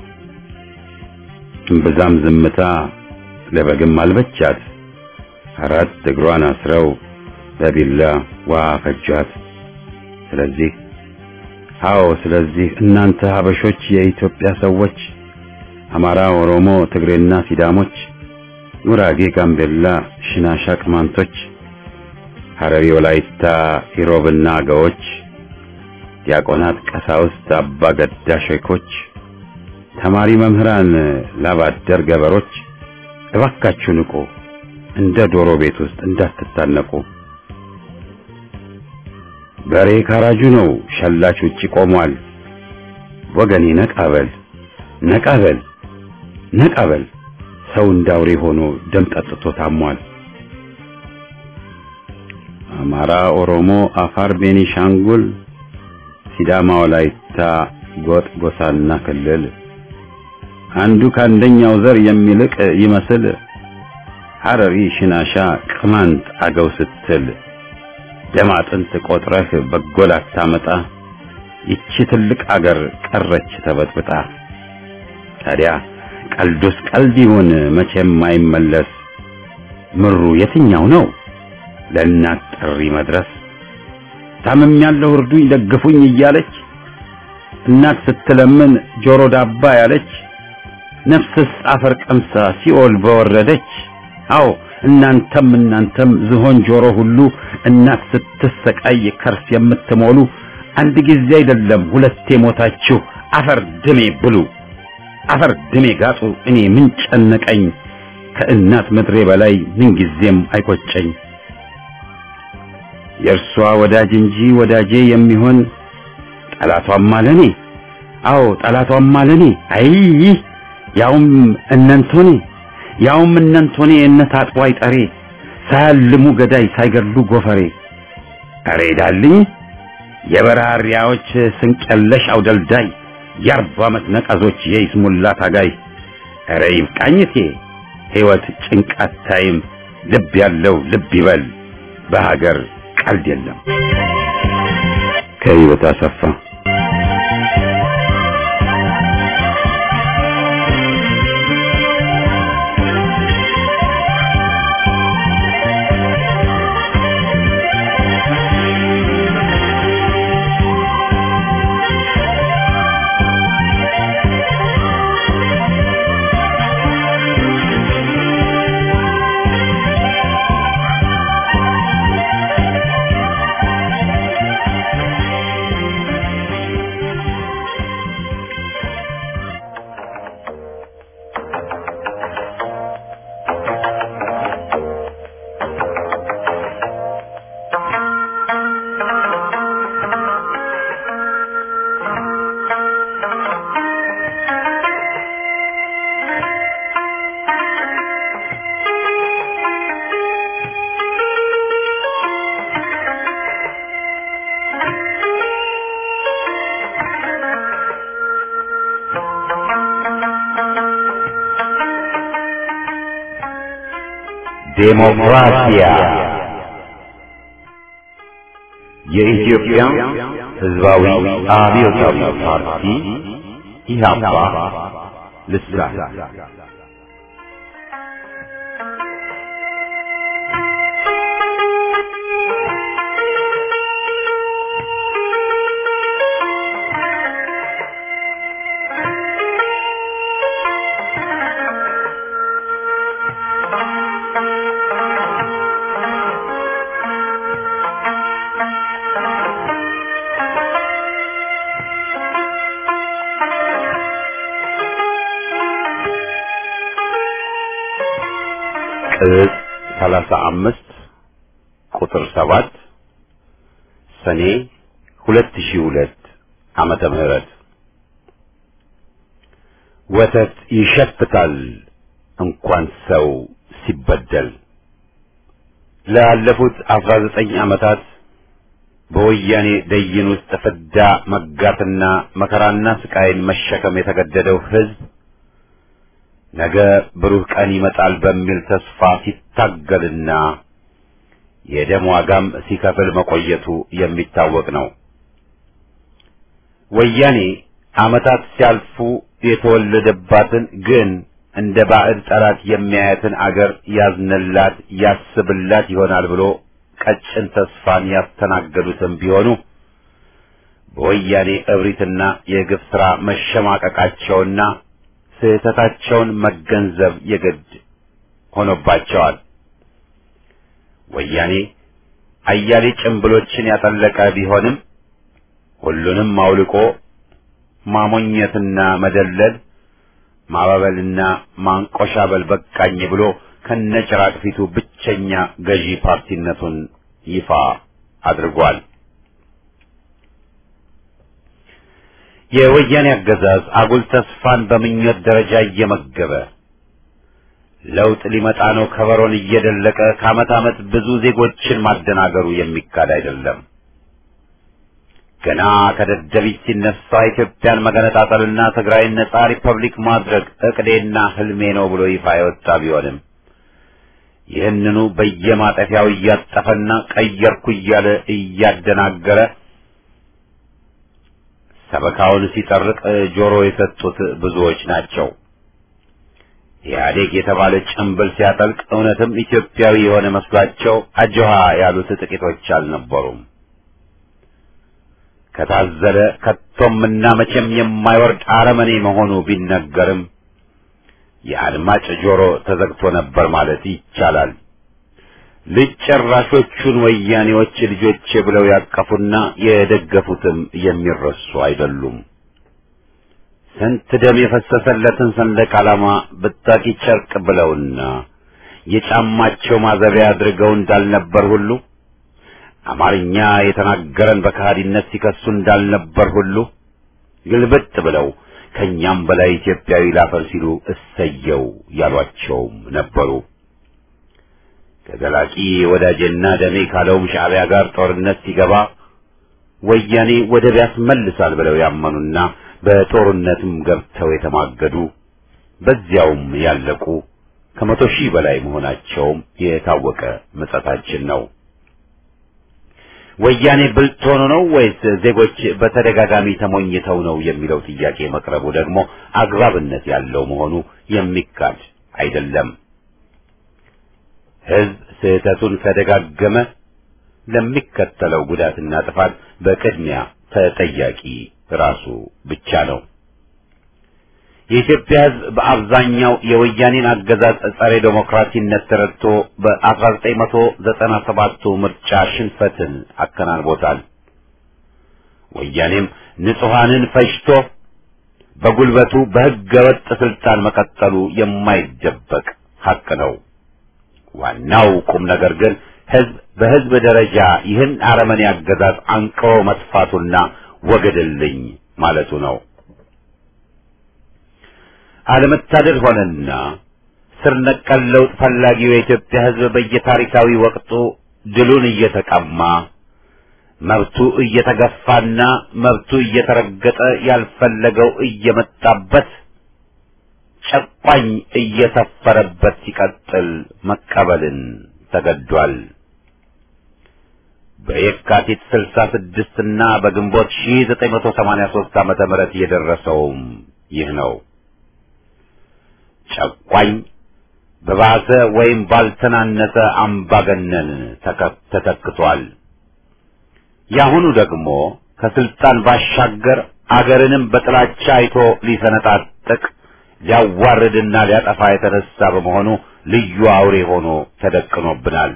እምብዛም ዝምታ ለበግም አልበቻት፣ አራት እግሯን አስረው በቢላ ውሃ ፈጇት። ስለዚህ አዎ፣ ስለዚህ እናንተ ሀበሾች፣ የኢትዮጵያ ሰዎች፣ አማራ፣ ኦሮሞ፣ ትግሬና ሲዳሞች፣ ጉራጌ፣ ጋምቤላ፣ ሽናሻ፣ ቅማንቶች፣ ሐረሪ፣ ወላይታ፣ ኢሮብና አገዎች፣ ዲያቆናት፣ ቀሳውስት፣ አባ ገዳ ሼኮች፣ ተማሪ መምህራን፣ ላባደር ገበሮች እባካችሁ ንቁ፣ እንደ ዶሮ ቤት ውስጥ እንዳትታነቁ። በሬ ካራጁ ነው፣ ሸላች ውጪ ቆሟል። ወገኔ ነቃበል ነቃበል ነቃበል፣ ሰው እንዳውሬ ሆኖ ደም ጠጥቶ ታሟል። አማራ፣ ኦሮሞ፣ አፋር፣ ቤኒሻንጉል፣ ሲዳማ፣ ወላይታ፣ ጎጥ፣ ጎሳና ክልል አንዱ ከአንደኛው ዘር የሚልቅ ይመስል ሐረሪ፣ ሽናሻ፣ ቅማንት፣ አገው ስትል ደም አጥንት ቆጥረህ በጎል አታመጣ። ይቺ ትልቅ አገር ቀረች ተበጥብጣ። ታዲያ ቀልዱስ ቀልድ ይሁን መቼም አይመለስ። ምሩ የትኛው ነው ለእናት ጥሪ መድረስ? ታምም ያለው እርዱኝ ደግፉኝ እያለች እናት ስትለምን ጆሮ ዳባ ያለች ነፍስስ አፈር ቀምሳ ሲኦል በወረደች። አዎ እናንተም እናንተም ዝሆን ጆሮ ሁሉ እናት ስትሰቃይ ከርስ የምትሞሉ አንድ ጊዜ አይደለም ሁለቴ ሞታችሁ አፈር ድሜ ብሉ፣ አፈር ድሜ ጋጡ። እኔ ምን ጨነቀኝ ከእናት ምድሬ በላይ ምን ጊዜም አይቆጨኝ። የእርሷ ወዳጅ እንጂ ወዳጄ የሚሆን ጠላቷም አለኔ። አዎ ጠላቷም አለኔ። አይ ያውም እነንቶኔ ያውም እነንቶኔ እነት አጥቧይ ጠሬ ሳያልሙ ገዳይ ሳይገድሉ ጎፈሬ አሬ ዳልኝ የበራሪያዎች ስንቀለሽ አውደልዳይ የአርባ ዓመት ነቀዞች የይስሙላ ታጋይ አሬ ይብቃኝቴ ሕይወት ጭንቃት ታይም ልብ ያለው ልብ ይበል በሀገር ቀልድ የለም። ከህይወት አሰፋ ዴሞክራሲያ የኢትዮጵያ ሕዝባዊ አብዮታዊ ፓርቲ ኢህአፓ ልሳን ቅጽ ሰላሳ አምስት ቁጥር ሰባት ሰኔ ሁለት ሺህ ሁለት ዓመተ ምህረት ወተት ይሸፍታል እንኳን ሰው ሲበደል። ላለፉት አስራ ዘጠኝ ዓመታት በወያኔ ደይን ውስጥ ፍዳ መጋትና መከራና ስቃይን መሸከም የተገደደው ሕዝብ ነገ ብሩህ ቀን ይመጣል በሚል ተስፋ ሲታገልና የደም ዋጋም ሲከፍል መቆየቱ የሚታወቅ ነው። ወያኔ ዓመታት ሲያልፉ የተወለደባትን ግን እንደ ባዕድ ጠላት የሚያያትን አገር ያዝንላት ያስብላት ይሆናል ብሎ ቀጭን ተስፋን ያስተናገዱትም ቢሆኑ በወያኔ እብሪትና የግፍ ሥራ መሸማቀቃቸውና ስህተታቸውን መገንዘብ የግድ ሆኖባቸዋል። ወያኔ አያሌ ጭንብሎችን ያጠለቀ ቢሆንም ሁሉንም አውልቆ ማሞኘትና መደለል ማባበልና ማንቆሻበል በቃኝ ብሎ ከነጭራቅ ፊቱ ብቸኛ ገዢ ፓርቲነቱን ይፋ አድርጓል። የወያኔ አገዛዝ አጉል ተስፋን በምኞት ደረጃ እየመገበ ለውጥ ሊመጣ ነው ከበሮን እየደለቀ ከዓመት ዓመት ብዙ ዜጎችን ማደናገሩ የሚካድ አይደለም። ገና ከደደቢት ሲነሳ ኢትዮጵያን መገነጣጠልና ትግራይን ነጻ ሪፐብሊክ ማድረግ እቅዴና ህልሜ ነው ብሎ ይፋ የወጣ ቢሆንም ይህንኑ በየማጠፊያው እያጠፈና ቀየርኩ እያለ እያደናገረ ሰበካውን ሲጠርቅ ጆሮ የሰጡት ብዙዎች ናቸው። ኢህአዴግ የተባለ ጭንብል ሲያጠልቅ እውነትም ኢትዮጵያዊ የሆነ መስሏቸው አጆሃ ያሉት ጥቂቶች አልነበሩም። ከታዘለ ከቶምና መቼም የማይወርድ አረመኔ መሆኑ ቢነገርም የአድማጭ ጆሮ ተዘግቶ ነበር ማለት ይቻላል። ልጅ ጨራሾቹን ወያኔዎች ልጆቼ ብለው ያቀፉና የደገፉትም የሚረሱ አይደሉም። ስንት ደም የፈሰሰለትን ሰንደቅ ዓላማ ብታቂ ጨርቅ ብለውና የጫማቸው ማዘቢያ አድርገው እንዳልነበር ሁሉ አማርኛ የተናገረን በከሃዲነት ሲከሱ እንዳልነበር ሁሉ ግልብጥ ብለው ከኛም በላይ ኢትዮጵያዊ ላፈር ሲሉ እሰየው ያሏቸውም ነበሩ። ከዘላቂ ወዳጄና ደሜ ካለውም ሻዕቢያ ጋር ጦርነት ሲገባ ወያኔ ወደብ ያስመልሳል ብለው ያመኑና በጦርነትም ገብተው የተማገዱ በዚያውም ያለቁ ከመቶ ሺህ በላይ መሆናቸውም የታወቀ ምጸታችን ነው። ወያኔ ብልጥ ሆኖ ነው ወይስ ዜጎች በተደጋጋሚ ተሞኝተው ነው የሚለው ጥያቄ መቅረቡ ደግሞ አግባብነት ያለው መሆኑ የሚካድ አይደለም። ሕዝብ ስህተቱን ከደጋገመ ለሚከተለው ጉዳትና ጥፋት በቅድሚያ ተጠያቂ ራሱ ብቻ ነው። የኢትዮጵያ ሕዝብ በአብዛኛው የወያኔን አገዛዝ ጸረ ዴሞክራሲነት ተረድቶ በ1997ቱ ምርጫ ሽንፈትን አከናንቦታል። ወያኔም ንጹሐንን ፈጅቶ በጉልበቱ በሕገ ወጥ ስልጣን መቀጠሉ የማይደበቅ ሐቅ ነው። ዋናው ቁም ነገር ግን ሕዝብ በሕዝብ ደረጃ ይህን አረመኔ አገዛዝ አንቅሮ መጥፋቱና ወገድልኝ ማለቱ ነው። አለመታደል ሆነና ስር ነቀል ለውጥ ፈላጊው የኢትዮጵያ ሕዝብ በየታሪካዊ ወቅቱ ድሉን እየተቀማ መብቱ እየተገፋና መብቱ እየተረገጠ ያልፈለገው እየመጣበት ጨቋኝ እየሰፈረበት ሲቀጥል መቀበልን ተገዷል። በየካቲት 66 እና በግንቦት 1983 ዓመተ ምህረት የደረሰውም ይህ ነው። ጨቋኝ በባሰ ወይም ባልተናነሰ አምባገነን ተተክቷል። ያሁኑ ደግሞ ከስልጣን ባሻገር አገርንም በጥላቻ አይቶ ሊሰነጣጥቅ ሊያዋርድና ሊያጠፋ የተነሳ በመሆኑ ልዩ አውሬ ሆኖ ተደቅኖብናል።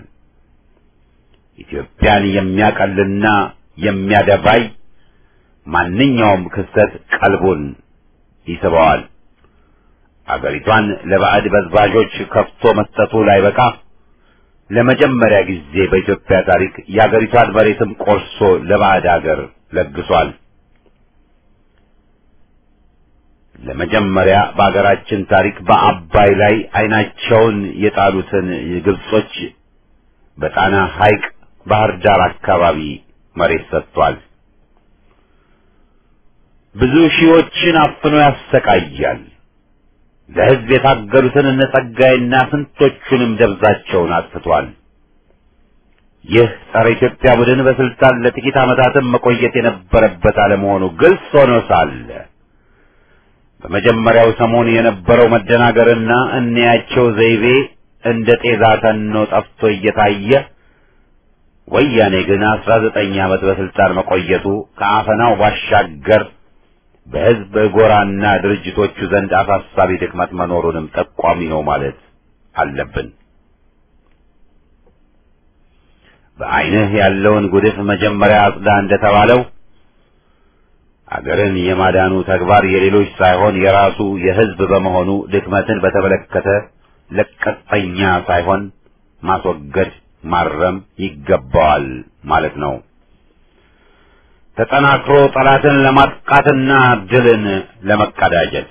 ኢትዮጵያን የሚያቀልና የሚያደባይ ማንኛውም ክስተት ቀልቡን ይስበዋል። አገሪቷን ለባዕድ በዝባዦች ከፍቶ መስጠቱ ላይበቃ ለመጀመሪያ ጊዜ በኢትዮጵያ ታሪክ የአገሪቷን መሬትም ቆርሶ ለባዕድ አገር ለግሷል። ለመጀመሪያ በአገራችን ታሪክ በአባይ ላይ ዓይናቸውን የጣሉትን ግብጾች በጣና ሐይቅ ባህር ዳር አካባቢ መሬት ሰጥቷል። ብዙ ሺዎችን አፍኖ ያሰቃያል። ለሕዝብ የታገሉትን እነ ጸጋይና ስንቶቹንም ደብዛቸውን አጥፍቷል። ይህ ጸረ ኢትዮጵያ ቡድን በስልጣን ለጥቂት ዓመታትም መቆየት የነበረበት አለመሆኑ ግልጽ ሆኖ ሳለ በመጀመሪያው ሰሞን የነበረው መደናገርና እንያቸው ዘይቤ እንደ ጤዛ ተኖ ጠፍቶ እየታየ ወያኔ ግን አስራ ዘጠኝ ዓመት በስልጣን መቆየቱ ከአፈናው ባሻገር በሕዝብ ጎራና ድርጅቶቹ ዘንድ አሳሳቢ ድክመት መኖሩንም ጠቋሚ ነው ማለት አለብን። በዓይንህ ያለውን ጉድፍ መጀመሪያ አጽዳ እንደተባለው አገርን የማዳኑ ተግባር የሌሎች ሳይሆን የራሱ የሕዝብ በመሆኑ ድክመትን በተመለከተ ለቀጠኛ ሳይሆን ማስወገድ ማረም ይገባዋል ማለት ነው። ተጠናክሮ ጠላትን ለማጥቃትና ድልን ለመቀዳጀት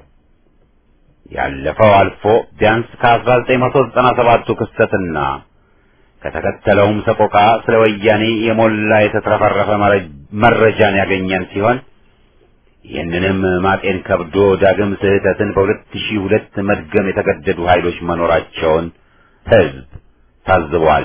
ያለፈው አልፎ ቢያንስ ከ1997ቱ ክስተትና ከተከተለውም ሰቆቃ ስለ ወያኔ የሞላ የተትረፈረፈ መረጃን ያገኘን ሲሆን ይህንንም ማጤን ከብዶ ዳግም ስህተትን በሁለት ሺህ ሁለት መድገም የተገደዱ ኃይሎች መኖራቸውን ሕዝብ ታዝቧል።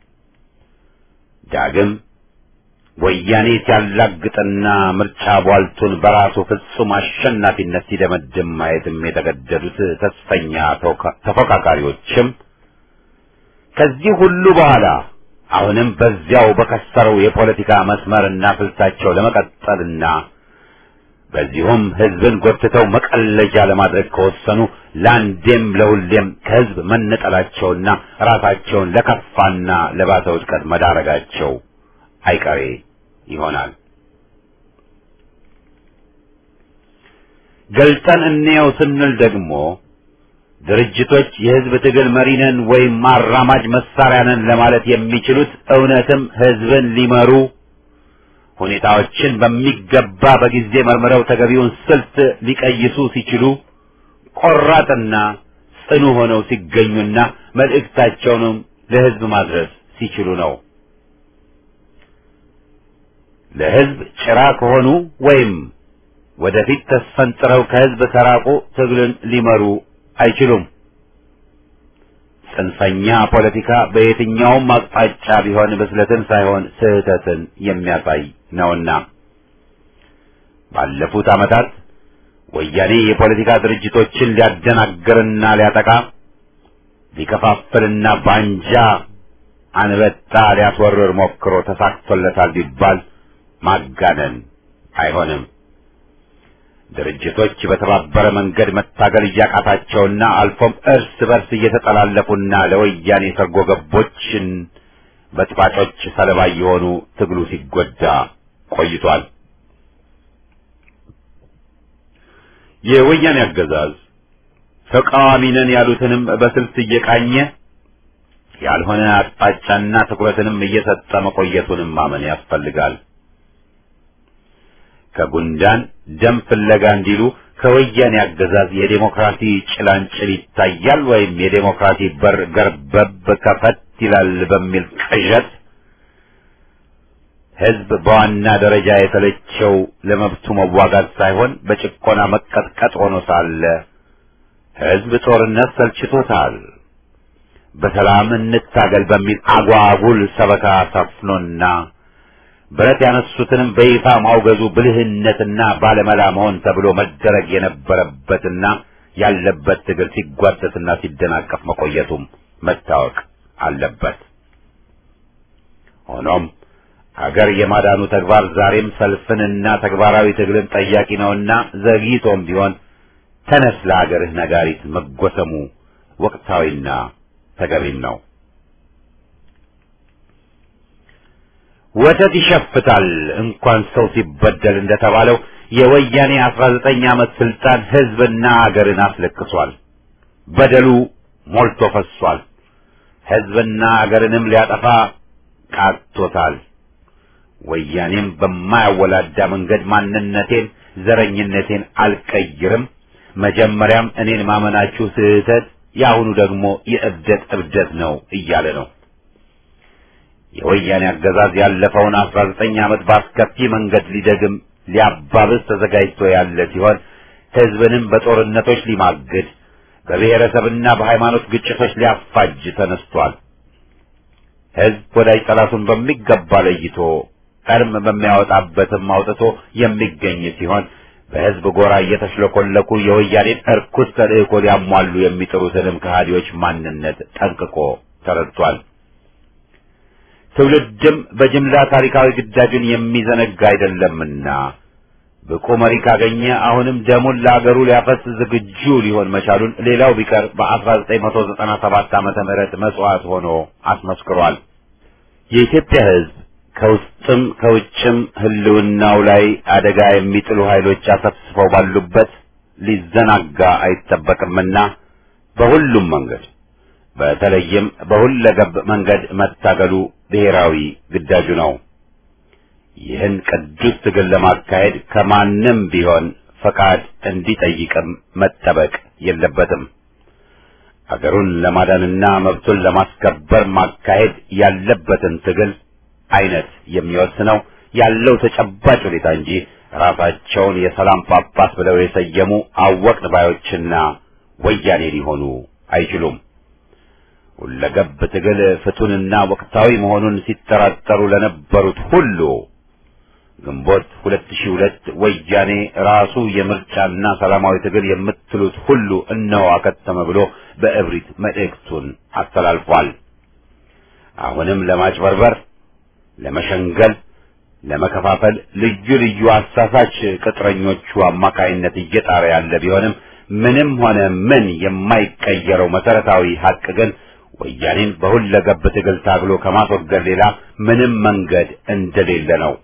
ዳግም ወያኔ ሲያላግጥና ምርጫ ቧልቱን በራሱ ፍጹም አሸናፊነት ሲደመድም ማየትም የተገደዱት ተስፈኛ ተፎካካሪዎችም ከዚህ ሁሉ በኋላ አሁንም በዚያው በከሰረው የፖለቲካ መስመርና ስልታቸው ለመቀጠልና በዚሁም ሕዝብን ጎትተው መቀለጃ ለማድረግ ከወሰኑ ለአንዴም ለሁሌም ከሕዝብ መነጠላቸውና ራሳቸውን ለከፋና ለባሰ ውድቀት መዳረጋቸው አይቀሬ ይሆናል። ገልጠን እንየው ስንል ደግሞ ድርጅቶች የሕዝብ ትግል መሪ ነን ወይም አራማጅ መሳሪያ ነን ለማለት የሚችሉት እውነትም ሕዝብን ሊመሩ ሁኔታዎችን በሚገባ በጊዜ መርምረው ተገቢውን ስልት ሊቀይሱ ሲችሉ ቆራጥና ጽኑ ሆነው ሲገኙና መልእክታቸውንም ለሕዝብ ማድረስ ሲችሉ ነው። ለሕዝብ ጭራ ከሆኑ ወይም ወደፊት ተስፈንጥረው ከሕዝብ ከራቁ ትግልን ሊመሩ አይችሉም። ጽንፈኛ ፖለቲካ በየትኛውም አቅጣጫ ቢሆን ብስለትን ሳይሆን ስህተትን የሚያሳይ ነውና ባለፉት ዓመታት ወያኔ የፖለቲካ ድርጅቶችን ሊያደናግርና ሊያጠቃ ሊከፋፍልና ባንጃ አንበጣ ሊያስወርር ሞክሮ ተሳክቶለታል ቢባል ማጋነን አይሆንም። ድርጅቶች በተባበረ መንገድ መታገል እያቃታቸውና አልፎም እርስ በርስ እየተጠላለፉና ለወያኔ ሰርጎ ገቦችን በጥባጮች ሰለባ የሆኑ ትግሉ ሲጎዳ ቆይቷል። የወያኔ አገዛዝ ተቃዋሚ ነን ያሉትንም በስልት እየቃኘ ያልሆነ አቅጣጫና ትኩረትንም እየሰጠ መቆየቱንም ማመን ያስፈልጋል። ከጉንዳን ደም ፍለጋ እንዲሉ ከወያኔ አገዛዝ የዴሞክራሲ ጭላንጭል ይታያል ወይም የዴሞክራሲ በር ገርበብ ከፈት ይላል በሚል ቅዠት ሕዝብ በዋና ደረጃ የተለቸው ለመብቱ መዋጋት ሳይሆን በጭቆና መቀጥቀጥ ሆኖ ሳለ ሕዝብ ጦርነት ሰልችቶታል፣ በሰላም እንታገል በሚል አጓጉል ሰበካ ሰፍኖና ብረት ያነሱትንም በይፋ ማውገዙ ብልህነትና ባለመላ መሆን ተብሎ መደረግ የነበረበትና ያለበት ትግል ሲጓተትና ሲደናቀፍ መቆየቱም መታወቅ አለበት። ሆኖም ሀገር የማዳኑ ተግባር ዛሬም ሰልፍንና ተግባራዊ ትግልን ጠያቂ ነውና ዘግይቶም ቢሆን ተነስ ለሀገርህ ነጋሪት መጎሰሙ ወቅታዊና ተገቢም ነው። ወተት ይሸፍታል እንኳን ሰው ሲበደል እንደተባለው የወያኔ አስራ ዘጠኝ ዓመት ስልጣን ሕዝብና አገርን አስለቅሷል። በደሉ ሞልቶ ፈሷል። ሕዝብና አገርንም ሊያጠፋ ቃቶታል። ወያኔም በማያወላዳ መንገድ ማንነቴን፣ ዘረኝነቴን አልቀይርም፣ መጀመሪያም እኔን ማመናችሁ ስህተት፣ የአሁኑ ደግሞ የእብደት እብደት ነው እያለ ነው። የወያኔ አገዛዝ ያለፈውን አስራ ዘጠኝ ዓመት በአስከፊ መንገድ ሊደግም ሊያባብስ ተዘጋጅቶ ያለ ሲሆን ሕዝብንም በጦርነቶች ሊማግድ በብሔረሰብና በሃይማኖት ግጭቶች ሊያፋጅ ተነስቷል። ሕዝብ ወዳጅ ጠላቱን በሚገባ ለይቶ ቀርም በሚያወጣበትም አውጥቶ የሚገኝ ሲሆን በሕዝብ ጎራ እየተሽለኮለኩ የወያኔን እርኩስ ተልእኮ ሊያሟሉ የሚጥሩትንም ከሃዲዎች ማንነት ጠንቅቆ ተረድቷል። ትውልድም በጅምላ ታሪካዊ ግዳጁን የሚዘነጋ አይደለምና ብቁ መሪ ካገኘ አሁንም ደሙን ለአገሩ ሊያፈስ ዝግጁ ሊሆን መቻሉን ሌላው ቢቀር በ1997 ዓመተ ምህረት መስዋዕት ሆኖ አስመስክሯል። የኢትዮጵያ ሕዝብ ከውስጥም ከውጭም ህልውናው ላይ አደጋ የሚጥሉ ኃይሎች አሰፍስፈው ባሉበት ሊዘናጋ አይጠበቅምና በሁሉም መንገድ በተለይም በሁለገብ መንገድ መታገሉ ብሔራዊ ግዳጁ ነው። ይህን ቅዱስ ትግል ለማካሄድ ከማንም ቢሆን ፈቃድ እንዲጠይቅም መጠበቅ የለበትም። አገሩን ለማዳንና መብቱን ለማስከበር ማካሄድ ያለበትን ትግል አይነት የሚወስነው ያለው ተጨባጭ ሁኔታ እንጂ ራሳቸውን የሰላም ጳጳስ ብለው የሰየሙ አወቅን ባዮችና ወያኔ ሊሆኑ አይችሉም። ሁለገብ ትግል ፍቱንና ወቅታዊ መሆኑን ሲጠራጠሩ ለነበሩት ሁሉ ግንቦት 2002 ወያኔ ራሱ የምርጫና ሰላማዊ ትግል የምትሉት ሁሉ እነሆ አከተመ ብሎ በእብሪት መልእክቱን አስተላልፏል። አሁንም ለማጭበርበር፣ ለመሸንገል፣ ለመከፋፈል ልዩ ልዩ አሳሳች ቅጥረኞቹ አማካይነት እየጣረ ያለ ቢሆንም ምንም ሆነ ምን የማይቀየረው መሰረታዊ ሀቅ ግን ወያኔን በሁለገብ ትግል ታግሎ ከማስወገድ ሌላ ምንም መንገድ እንደሌለ ነው።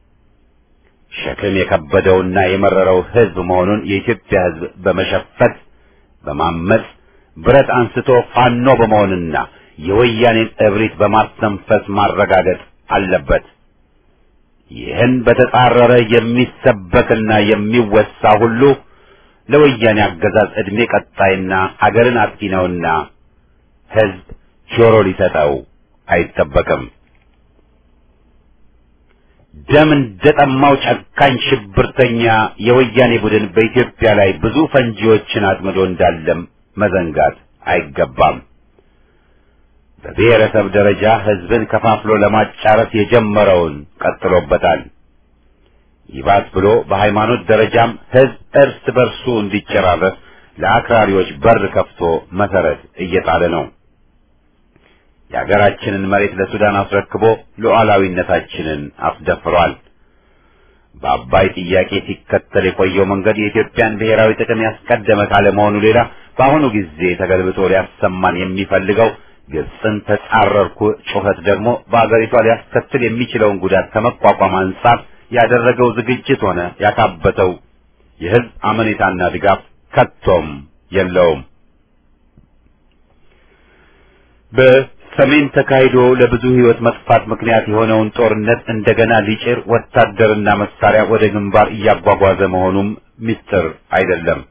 ሸክም የከበደውና የመረረው ሕዝብ መሆኑን የኢትዮጵያ ሕዝብ በመሸፈት በማመጽ ብረት አንስቶ ፋኖ በመሆንና የወያኔን እብሪት በማስተንፈስ ማረጋገጥ አለበት። ይህን በተጻረረ የሚሰበክና የሚወሳ ሁሉ ለወያኔ አገዛዝ ዕድሜ ቀጣይና አገርን አጥፊ ነውና ሕዝብ ጆሮ ሊሰጠው አይጠበቅም። ደም እንደጠማው ጨካኝ ሽብርተኛ የወያኔ ቡድን በኢትዮጵያ ላይ ብዙ ፈንጂዎችን አጥምዶ እንዳለም መዘንጋት አይገባም። በብሔረሰብ ደረጃ ሕዝብን ከፋፍሎ ለማጫረስ የጀመረውን ቀጥሎበታል። ይባስ ብሎ በሃይማኖት ደረጃም ሕዝብ እርስ በርሱ እንዲጨራረስ ለአክራሪዎች በር ከፍቶ መሰረት እየጣለ ነው። የሀገራችንን መሬት ለሱዳን አስረክቦ ሉዓላዊነታችንን አስደፍሯል። በአባይ ጥያቄ ሲከተል የቆየው መንገድ የኢትዮጵያን ብሔራዊ ጥቅም ያስቀደመ ካለመሆኑ ሌላ በአሁኑ ጊዜ ተገልብጦ ሊያሰማን የሚፈልገው ግብፅን ተጻረርኩ ጩኸት ደግሞ በአገሪቷ ሊያስከትል የሚችለውን ጉዳት ከመቋቋም አንጻር ያደረገው ዝግጅት ሆነ ያካበተው የሕዝብ አመኔታና ድጋፍ ከቶም የለውም። በሰሜን ተካሂዶ ለብዙ ሕይወት መጥፋት ምክንያት የሆነውን ጦርነት እንደገና ሊጭር ወታደርና መሳሪያ ወደ ግንባር እያጓጓዘ መሆኑም ምስጢር አይደለም።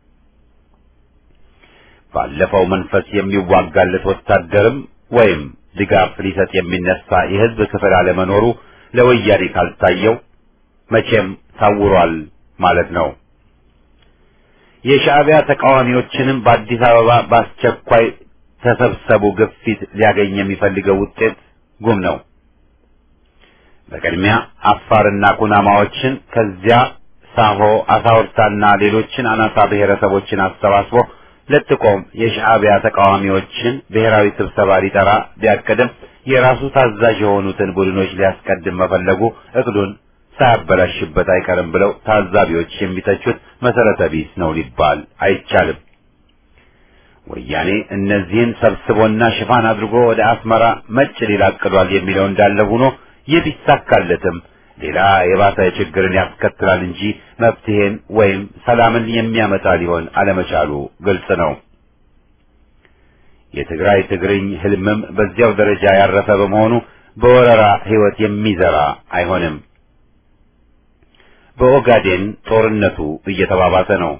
ባለፈው መንፈስ የሚዋጋለት ወታደርም ወይም ድጋፍ ሊሰጥ የሚነሳ የሕዝብ ክፍል አለመኖሩ ለወያኔ ካልታየው መቼም ታውሯል ማለት ነው። የሻዕቢያ ተቃዋሚዎችንም በአዲስ አበባ በአስቸኳይ ተሰብሰቡ ግፊት ሊያገኝ የሚፈልገው ውጤት ጉም ነው። በቅድሚያ አፋርና ኩናማዎችን ከዚያ ሳሆ አሳውርታና ሌሎችን አናሳ ብሔረሰቦችን አሰባስቦ ለጥቆም የሻዕቢያ ተቃዋሚዎችን ብሔራዊ ስብሰባ ሊጠራ ቢያቅድም የራሱ ታዛዥ የሆኑትን ቡድኖች ሊያስቀድም መፈለጉ እቅዱን ሳያበላሽበት አይቀርም ብለው ታዛቢዎች የሚተቹት መሰረተ ቢስ ነው ሊባል አይቻልም። ወያኔ እነዚህን ሰብስቦና ሽፋን አድርጎ ወደ አስመራ መጭ ሊል አቅዷል የሚለው እንዳለ ሆኖ ይህ ቢሳካለትም ሌላ የባሰ ችግርን ያስከትላል እንጂ መፍትሄን ወይም ሰላምን የሚያመጣ ሊሆን አለመቻሉ ግልጽ ነው። የትግራይ ትግርኝ ህልምም በዚያው ደረጃ ያረፈ በመሆኑ በወረራ ህይወት የሚዘራ አይሆንም። በኦጋዴን ጦርነቱ እየተባባሰ ነው።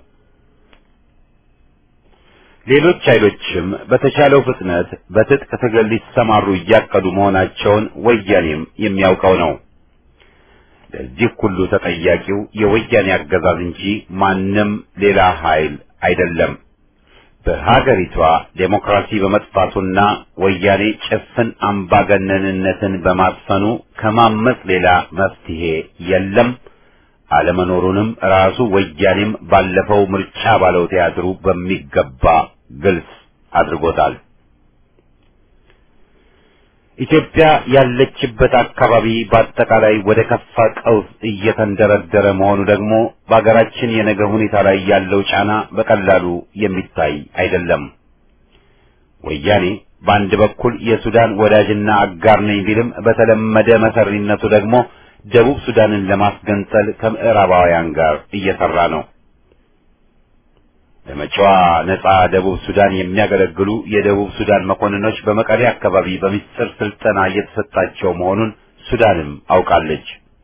ሌሎች ኃይሎችም በተቻለው ፍጥነት በትጥቅ ትግል ሊሰማሩ እያቀዱ መሆናቸውን ወያኔም የሚያውቀው ነው። ለዚህ ሁሉ ተጠያቂው የወያኔ አገዛዝ እንጂ ማንም ሌላ ኃይል አይደለም። በሀገሪቷ ዴሞክራሲ በመጥፋቱና ወያኔ ጭፍን አምባገነንነትን በማስፈኑ ከማመጽ ሌላ መፍትሄ የለም። አለመኖሩንም ራሱ ወያኔም ባለፈው ምርጫ ባለው ቲያትሩ በሚገባ ግልጽ አድርጎታል። ኢትዮጵያ ያለችበት አካባቢ በአጠቃላይ ወደ ከፋ ቀውስ እየተንደረደረ መሆኑ ደግሞ በአገራችን የነገ ሁኔታ ላይ ያለው ጫና በቀላሉ የሚታይ አይደለም። ወያኔ በአንድ በኩል የሱዳን ወዳጅና አጋር ነኝ ቢልም በተለመደ መሰሪነቱ ደግሞ ደቡብ ሱዳንን ለማስገንጠል ከምዕራባውያን ጋር እየሰራ ነው። ለመጪዋ ነጻ ደቡብ ሱዳን የሚያገለግሉ የደቡብ ሱዳን መኮንኖች በመቀሌ አካባቢ በሚስጥር ስልጠና እየተሰጣቸው መሆኑን ሱዳንም አውቃለች።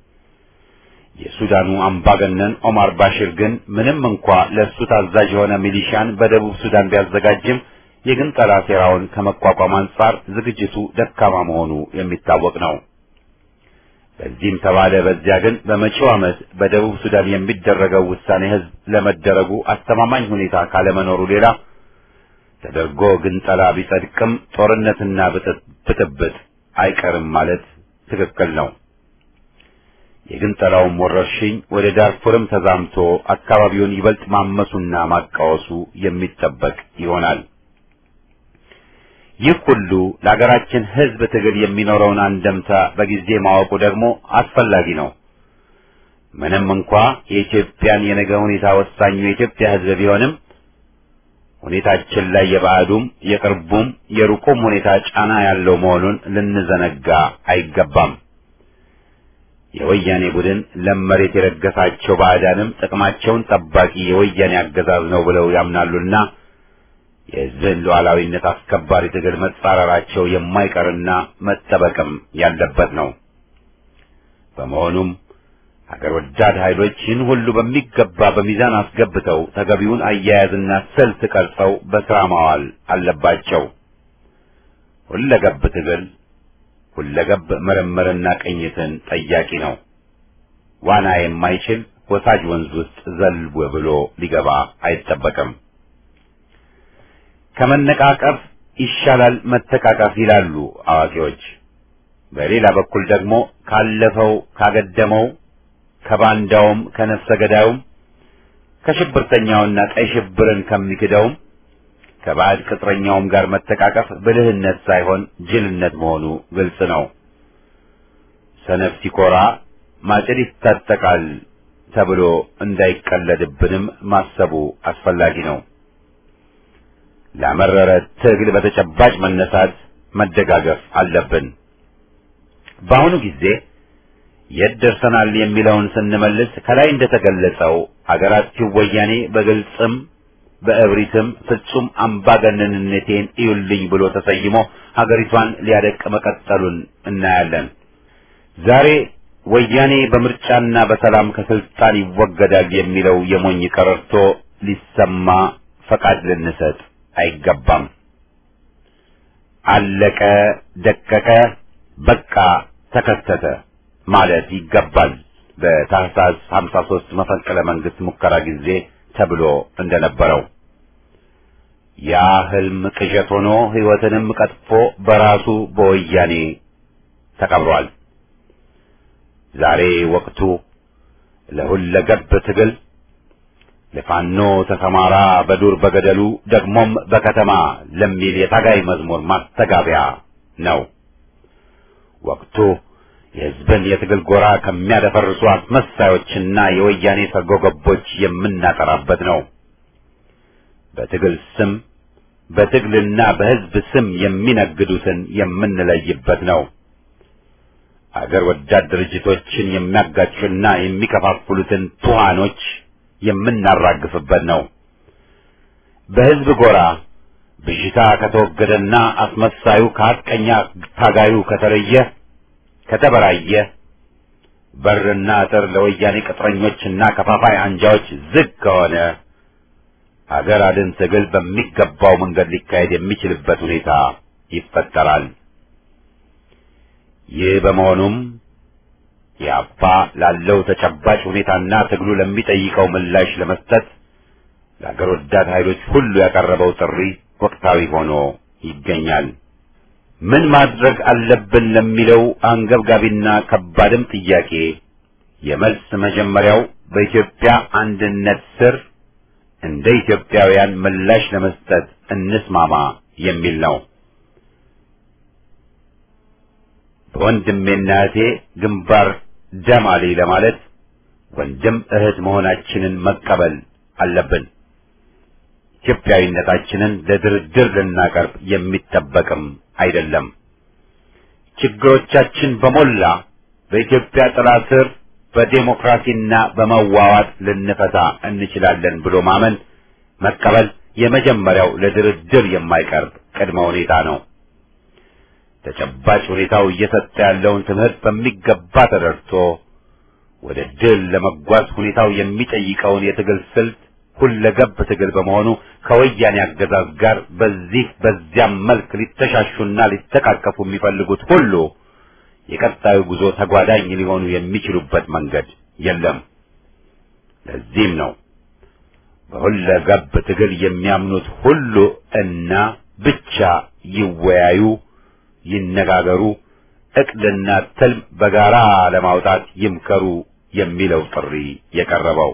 የሱዳኑ አምባገነን ኦማር ባሽር ግን ምንም እንኳ ለእሱ ታዛዥ የሆነ ሚሊሻን በደቡብ ሱዳን ቢያዘጋጅም የግንጠላ ሴራውን ከመቋቋም አንጻር ዝግጅቱ ደካማ መሆኑ የሚታወቅ ነው። በዚህም ተባለ በዚያ ግን በመጪው ዓመት በደቡብ ሱዳን የሚደረገው ውሳኔ ሕዝብ ለመደረጉ አስተማማኝ ሁኔታ ካለመኖሩ ሌላ ተደርጎ ግንጠላ ቢጸድቅም ጦርነትና ብጥብጥ አይቀርም ማለት ትክክል ነው። የግንጠላውም ወረርሽኝ ወደ ዳርፉርም ተዛምቶ አካባቢውን ይበልጥ ማመሱና ማቃወሱ የሚጠበቅ ይሆናል። ይህ ሁሉ ለሀገራችን ሕዝብ ትግል የሚኖረውን አንደምታ በጊዜ ማወቁ ደግሞ አስፈላጊ ነው። ምንም እንኳ የኢትዮጵያን የነገ ሁኔታ ወሳኙ የኢትዮጵያ ሕዝብ ቢሆንም ሁኔታችን ላይ የባዕዱም የቅርቡም የሩቁም ሁኔታ ጫና ያለው መሆኑን ልንዘነጋ አይገባም። የወያኔ ቡድን ለም መሬት የረገሳቸው ባዕዳንም ጥቅማቸውን ጠባቂ የወያኔ አገዛዝ ነው ብለው ያምናሉና የሕዝብን ሉዓላዊነት አስከባሪ ትግል መጻረራቸው የማይቀርና መጠበቅም ያለበት ነው። በመሆኑም ሀገር ወዳድ ኃይሎች ይህን ሁሉ በሚገባ በሚዛን አስገብተው ተገቢውን አያያዝና ስልት ቀርጸው በሥራ ማዋል አለባቸው። ሁለገብ ትግል ሁለገብ ምርምርና ቅኝትን ጠያቂ ነው። ዋና የማይችል ወሳጅ ወንዝ ውስጥ ዘልቦ ብሎ ሊገባ አይጠበቅም። ከመነቃቀፍ ይሻላል መተቃቀፍ ይላሉ አዋቂዎች። በሌላ በኩል ደግሞ ካለፈው ካገደመው ከባንዳውም ከነፍሰ ገዳዩም ከሽብርተኛውና ቀይ ሽብርን ከሚክደውም ከባዕድ ቅጥረኛውም ጋር መተቃቀፍ ብልህነት ሳይሆን ጅልነት መሆኑ ግልጽ ነው። ሰነፍ ሲኮራ ማጭድ ይታጠቃል ተብሎ እንዳይቀለድብንም ማሰቡ አስፈላጊ ነው። ለመረረ ትግል በተጨባጭ መነሳት መደጋገፍ አለብን። በአሁኑ ጊዜ የት ደርሰናል የሚለውን ስንመልስ ከላይ እንደተገለጸው አገራችን ወያኔ በግልጽም በእብሪትም ፍጹም አምባገነንነቴን እዩልኝ ብሎ ተሰይሞ ሀገሪቷን ሊያደቅ መቀጠሉን እናያለን። ዛሬ ወያኔ በምርጫና በሰላም ከስልጣን ይወገዳል የሚለው የሞኝ ቀረርቶ ሊሰማ ፈቃድ ልንሰጥ አይገባም። አለቀ፣ ደቀቀ፣ በቃ ተከሰተ ማለት ይገባል። በታህሳስ 53 መፈንቅለ መንግስት ሙከራ ጊዜ ተብሎ እንደነበረው ያ ህልም ቅዠት ሆኖ ህይወትንም ቀጥፎ በራሱ በወያኔ ተቀብሯል። ዛሬ ወቅቱ ለሁለገብ ትግል ለፋኖ ተሰማራ በዱር በገደሉ ደግሞም በከተማ ለሚል የታጋይ መዝሙር ማስተጋቢያ ነው። ወቅቱ የህዝብን የትግል ጎራ ከሚያደፈርሱ አስመሳዮችና የወያኔ ሰርጎ ገቦች የምናጠራበት ነው። በትግል ስም በትግልና በህዝብ ስም የሚነግዱትን የምንለይበት ነው። አገር ወዳድ ድርጅቶችን የሚያጋጩና የሚከፋፍሉትን ቱሃኖች የምናራግፍበት ነው። በህዝብ ጎራ ብዥታ ከተወገደና አስመሳዩ ከሐቀኛ ታጋዩ ከተለየ ከተበራየ በርና አጥር ለወያኔ ቅጥረኞችና ከፋፋይ አንጃዎች ዝግ ከሆነ አገር አድን ትግል በሚገባው መንገድ ሊካሄድ የሚችልበት ሁኔታ ይፈጠራል። ይህ በመሆኑም የአባ ላለው ተጨባጭ ሁኔታና ትግሉ ለሚጠይቀው ምላሽ ለመስጠት ለአገር ወዳድ ኃይሎች ሁሉ ያቀረበው ጥሪ ወቅታዊ ሆኖ ይገኛል። ምን ማድረግ አለብን ለሚለው አንገብጋቢና ከባድም ጥያቄ የመልስ መጀመሪያው በኢትዮጵያ አንድነት ስር እንደ ኢትዮጵያውያን ምላሽ ለመስጠት እንስማማ የሚል ነው። በወንድሜና እህቴ ግንባር ደም አሊ ለማለት ወንድም እህት መሆናችንን መቀበል አለብን። ኢትዮጵያዊነታችንን ለድርድር ልናቀርብ የሚጠበቅም አይደለም። ችግሮቻችን በሞላ በኢትዮጵያ ጥላ ስር በዴሞክራሲና በመዋዋት ልንፈታ እንችላለን ብሎ ማመን መቀበል የመጀመሪያው ለድርድር የማይቀርብ ቅድመ ሁኔታ ነው። ተጨባጭ ሁኔታው እየሰጠ ያለውን ትምህርት በሚገባ ተደርቶ ወደ ድል ለመጓዝ ሁኔታው የሚጠይቀውን የትግል ስልት ሁለገብ ትግል በመሆኑ ከወያኔ አገዛዝ ጋር በዚህ በዚያም መልክ ሊተሻሹና ሊተቃቀፉ የሚፈልጉት ሁሉ የቀጣዩ ጉዞ ተጓዳኝ ሊሆኑ የሚችሉበት መንገድ የለም። ለዚህም ነው በሁለገብ ትግል የሚያምኑት ሁሉ እና ብቻ ይወያዩ፣ ይነጋገሩ፣ እቅድና ትልም በጋራ ለማውጣት ይምከሩ የሚለው ጥሪ የቀረበው።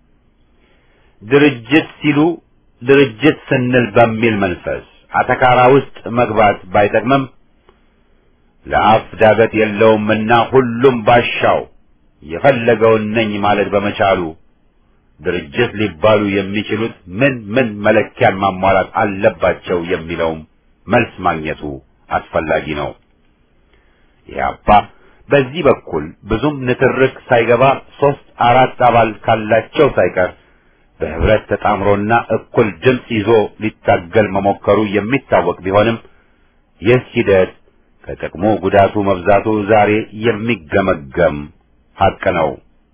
ድርጅት ሲሉ ድርጅት ስንል በሚል መንፈስ አተካራ ውስጥ መግባት ባይጠቅምም ለአፍ ዳገት የለውምና ሁሉም ባሻው የፈለገውን ነኝ ማለት በመቻሉ ድርጅት ሊባሉ የሚችሉት ምን ምን መለኪያን ማሟላት አለባቸው የሚለውም መልስ ማግኘቱ አስፈላጊ ነው። ኢህአፓ በዚህ በኩል ብዙም ንትርክ ሳይገባ ሶስት አራት አባል ካላቸው ሳይቀር በህብረት ተጣምሮና እኩል ድምፅ ይዞ ሊታገል መሞከሩ የሚታወቅ ቢሆንም ይህ ሂደት ከጥቅሙ ጉዳቱ መብዛቱ ዛሬ የሚገመገም ሀቅ ነው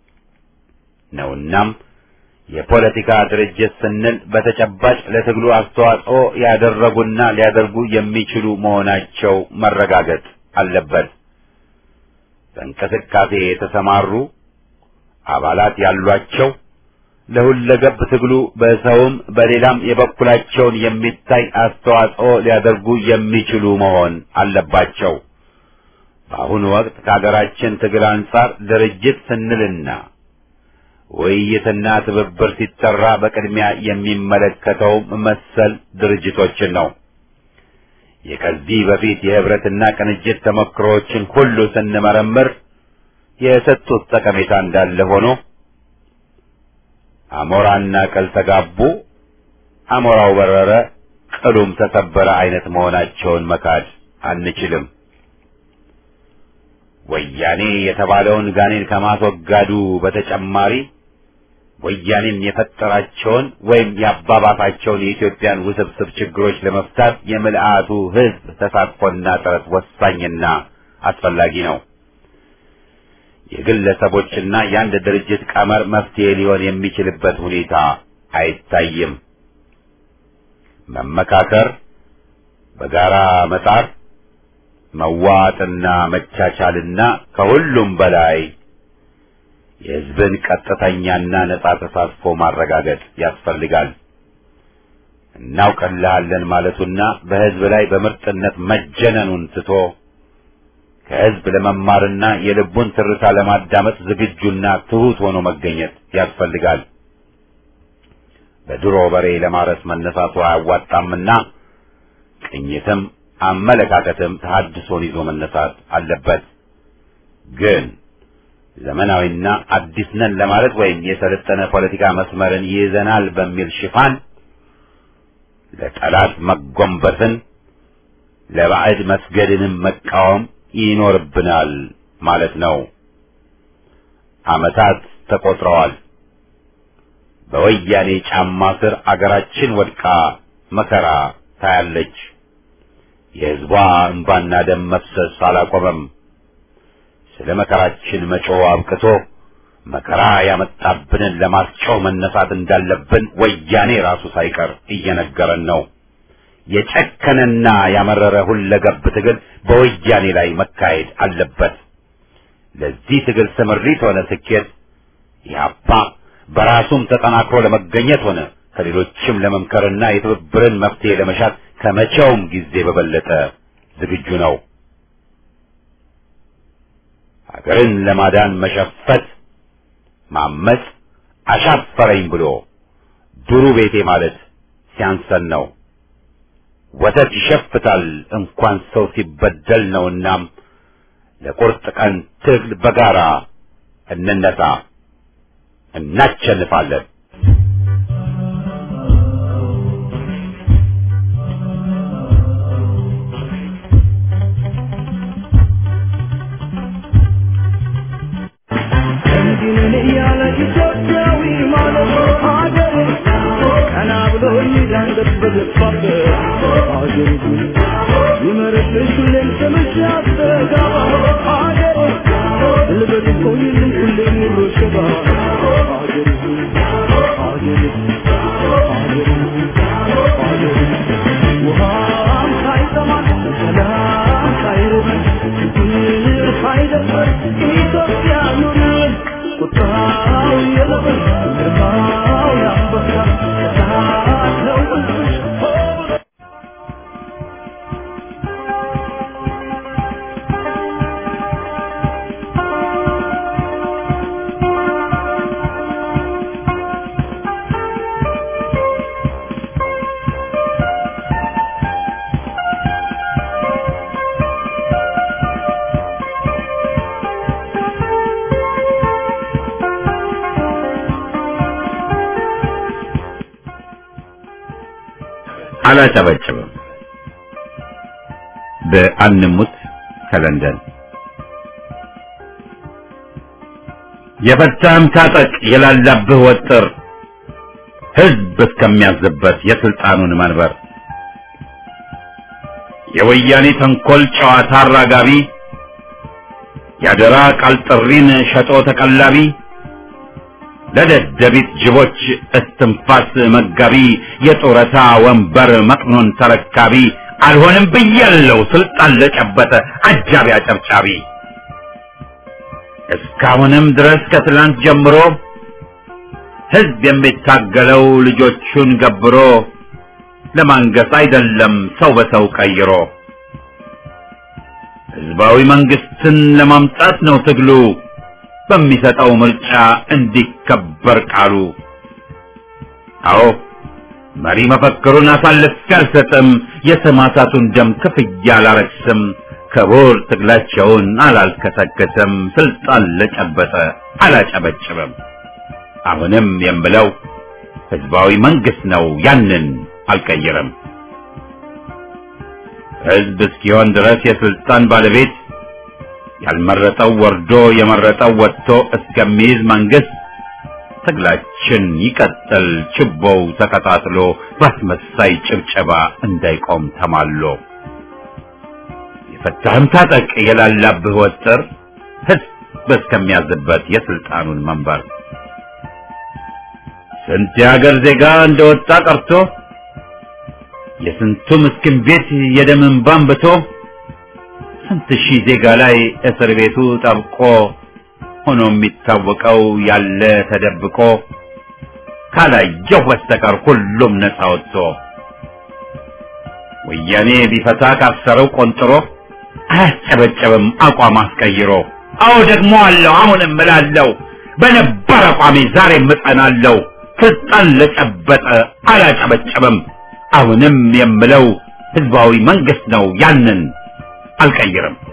ነውናም የፖለቲካ ድርጅት ስንል በተጨባጭ ለትግሉ አስተዋጽኦ ያደረጉና ሊያደርጉ የሚችሉ መሆናቸው መረጋገጥ አለበት። በእንቅስቃሴ የተሰማሩ አባላት ያሏቸው ለሁለገብ ትግሉ በሰውም በሌላም የበኩላቸውን የሚታይ አስተዋጽኦ ሊያደርጉ የሚችሉ መሆን አለባቸው። በአሁኑ ወቅት ከሀገራችን ትግል አንጻር ድርጅት ስንልና ውይይትና ትብብር ሲጠራ በቅድሚያ የሚመለከተው መሰል ድርጅቶችን ነው። የከዚህ በፊት የህብረትና ቅንጅት ተሞክሮዎችን ሁሉ ስንመረምር የሰጡት ጠቀሜታ እንዳለ ሆኖ አሞራና ቅል ተጋቡ፣ አሞራው በረረ፣ ቅሉም ተሰበረ አይነት መሆናቸውን መካድ አንችልም። ወያኔ የተባለውን ጋኔን ከማስወጋዱ በተጨማሪ ወያኔም የፈጠራቸውን ወይም ያባባሳቸውን የኢትዮጵያን ውስብስብ ችግሮች ለመፍታት የምልአቱ ህዝብ ተሳትፎና ጥረት ወሳኝና አስፈላጊ ነው። የግለሰቦችና የአንድ ድርጅት ቀመር መፍትሄ ሊሆን የሚችልበት ሁኔታ አይታይም። መመካከር፣ በጋራ መጣር፣ መዋጥና መቻቻልና ከሁሉም በላይ የህዝብን ቀጥተኛና ነጻ ተሳትፎ ማረጋገጥ ያስፈልጋል። እናውቅልሃለን ማለቱና በህዝብ ላይ በምርጥነት መጀነኑን ትቶ ከህዝብ ለመማርና የልቡን ትርታ ለማዳመጥ ዝግጁና ትሑት ሆኖ መገኘት ያስፈልጋል። በድሮ በሬ ለማረስ መነሳቱ አያዋጣምና ቅኝትም አመለካከትም ተሐድሶን ይዞ መነሳት አለበት። ግን ዘመናዊና አዲስ ነን ለማለት ወይም የሰለጠነ ፖለቲካ መስመርን ይይዘናል በሚል ሽፋን ለጠላት መጎንበስን ለባዕድ መስገድንም መቃወም ይኖርብናል ማለት ነው። ዓመታት ተቆጥረዋል። በወያኔ ጫማ ስር አገራችን ወድቃ መከራ ታያለች። የሕዝቧ እንባና ደም መፍሰስ አላቆመም። ስለ መከራችን መጮህ አብቅቶ መከራ ያመጣብንን ለማስጮህ መነሳት እንዳለብን ወያኔ ራሱ ሳይቀር እየነገረን ነው። የጨከነና ያመረረ ሁለገብ ትግል በወያኔ ላይ መካሄድ አለበት። ለዚህ ትግል ስምሪት ሆነ ስኬት ኢህአፓ በራሱም ተጠናክሮ ለመገኘት ሆነ ከሌሎችም ለመምከርና የትብብርን መፍትሄ ለመሻት ከመቼውም ጊዜ በበለጠ ዝግጁ ነው። ሀገርን ለማዳን መሸፈት፣ ማመጽ፣ አሻፈረኝ ብሎ ዱሩ ቤቴ ማለት ሲያንሰን ነው። ወተት ይሸፍታል እንኳን ሰው ሲበደል ነውናም ለቁርጥ ቀን ትግል በጋራ እንነሳ፣ እናቸንፋለን። እንዲንን እያለ ኢትዮጵያዊ ማለት ሀገሬ ቀና ብሎ ይዳንገት በገባበት ሀገሬ ይመርብሽ ሁሌም ስምሽ ያስተጋባ ሀገሬ ልበል ቆይልኝ ሁሌም ኑሮ ሸባ ሀገሬ ሀገሬ ሀገሬ ሀገሬ ውሃም ሳይጠማ ሰላም ሳይርበን ችግር ሳይደርሰን ኢትዮጵያ ኑርን ቁጣው የለበስ ግርማው ያንበሳ እሳት ነው ሕዝብሽ ሆ ብሎ አላጨበጭብም። በአንሙት ከለንደን የፈታህም ታጠቅ የላላብህ ወጥር ህዝብ እስከሚያዝበት የስልጣኑን መንበር የወያኔ ተንኮል ጨዋታ አራጋቢ ያደራ ቃል ጥሪን ሸጦ ተቀላቢ ለደደቢት ጅቦች እስትንፋስ መጋቢ የጡረታ ወንበር መቅኖን ተረካቢ አልሆንም ብያለው ስልጣን ለጨበጠ አጃቢ አጨብጫቢ እስካሁንም ድረስ ከትላንት ጀምሮ ህዝብ የሚታገለው ልጆቹን ገብሮ ለማንገስ አይደለም ሰው በሰው ቀይሮ ህዝባዊ መንግስትን ለማምጣት ነው ትግሉ በሚሰጠው ምርጫ እንዲከበር ቃሉ። አዎ መሪ መፈክሩን አሳልፌ አልሰጥም፣ የሰማዕታቱን ደም ክፍያ አላረክስም፣ ክቡር ትግላቸውን አላልከሰከስም፣ ስልጣን ለጨበጠ አላጨበጭብም። አሁንም የምለው ህዝባዊ መንግስት ነው፣ ያንን አልቀይርም። ህዝብ እስኪሆን ድረስ የስልጣን ባለቤት ያልመረጠው ወርዶ የመረጠው ወጥቶ እስከሚይዝ መንግስት ትግላችን ይቀጥል፣ ችቦው ተቀጣጥሎ በአስመሳይ ጭብጨባ እንዳይቆም ተማሎ። የፈታህም ታጠቅ የላላብህ ወጥር ህዝብ እስከሚያዝበት የስልጣኑን መንበር ስንት የሀገር ዜጋ እንደወጣ ቀርቶ የስንቱ ምስኪን ቤት የደም እንባ አንብቶ ስንት ሺህ ዜጋ ላይ እስር ቤቱ ጠብቆ ሆኖ የሚታወቀው ያለ ተደብቆ ካላየሁ በስተቀር ሁሉም ነፃ ወጥቶ ወያኔ ቢፈታ ካሰረው ቆንጥሮ አያስጨበጨብም አቋም አስቀይሮ። አዎ ደግሞ አለው አሁንም እምላለሁ በነበር አቋሜ ዛሬም እጸናለሁ። ስልጣን ለጨበጠ አላጨበጨብም። አሁንም የምለው ህዝባዊ መንግስት ነው ያንን አልቀይርም።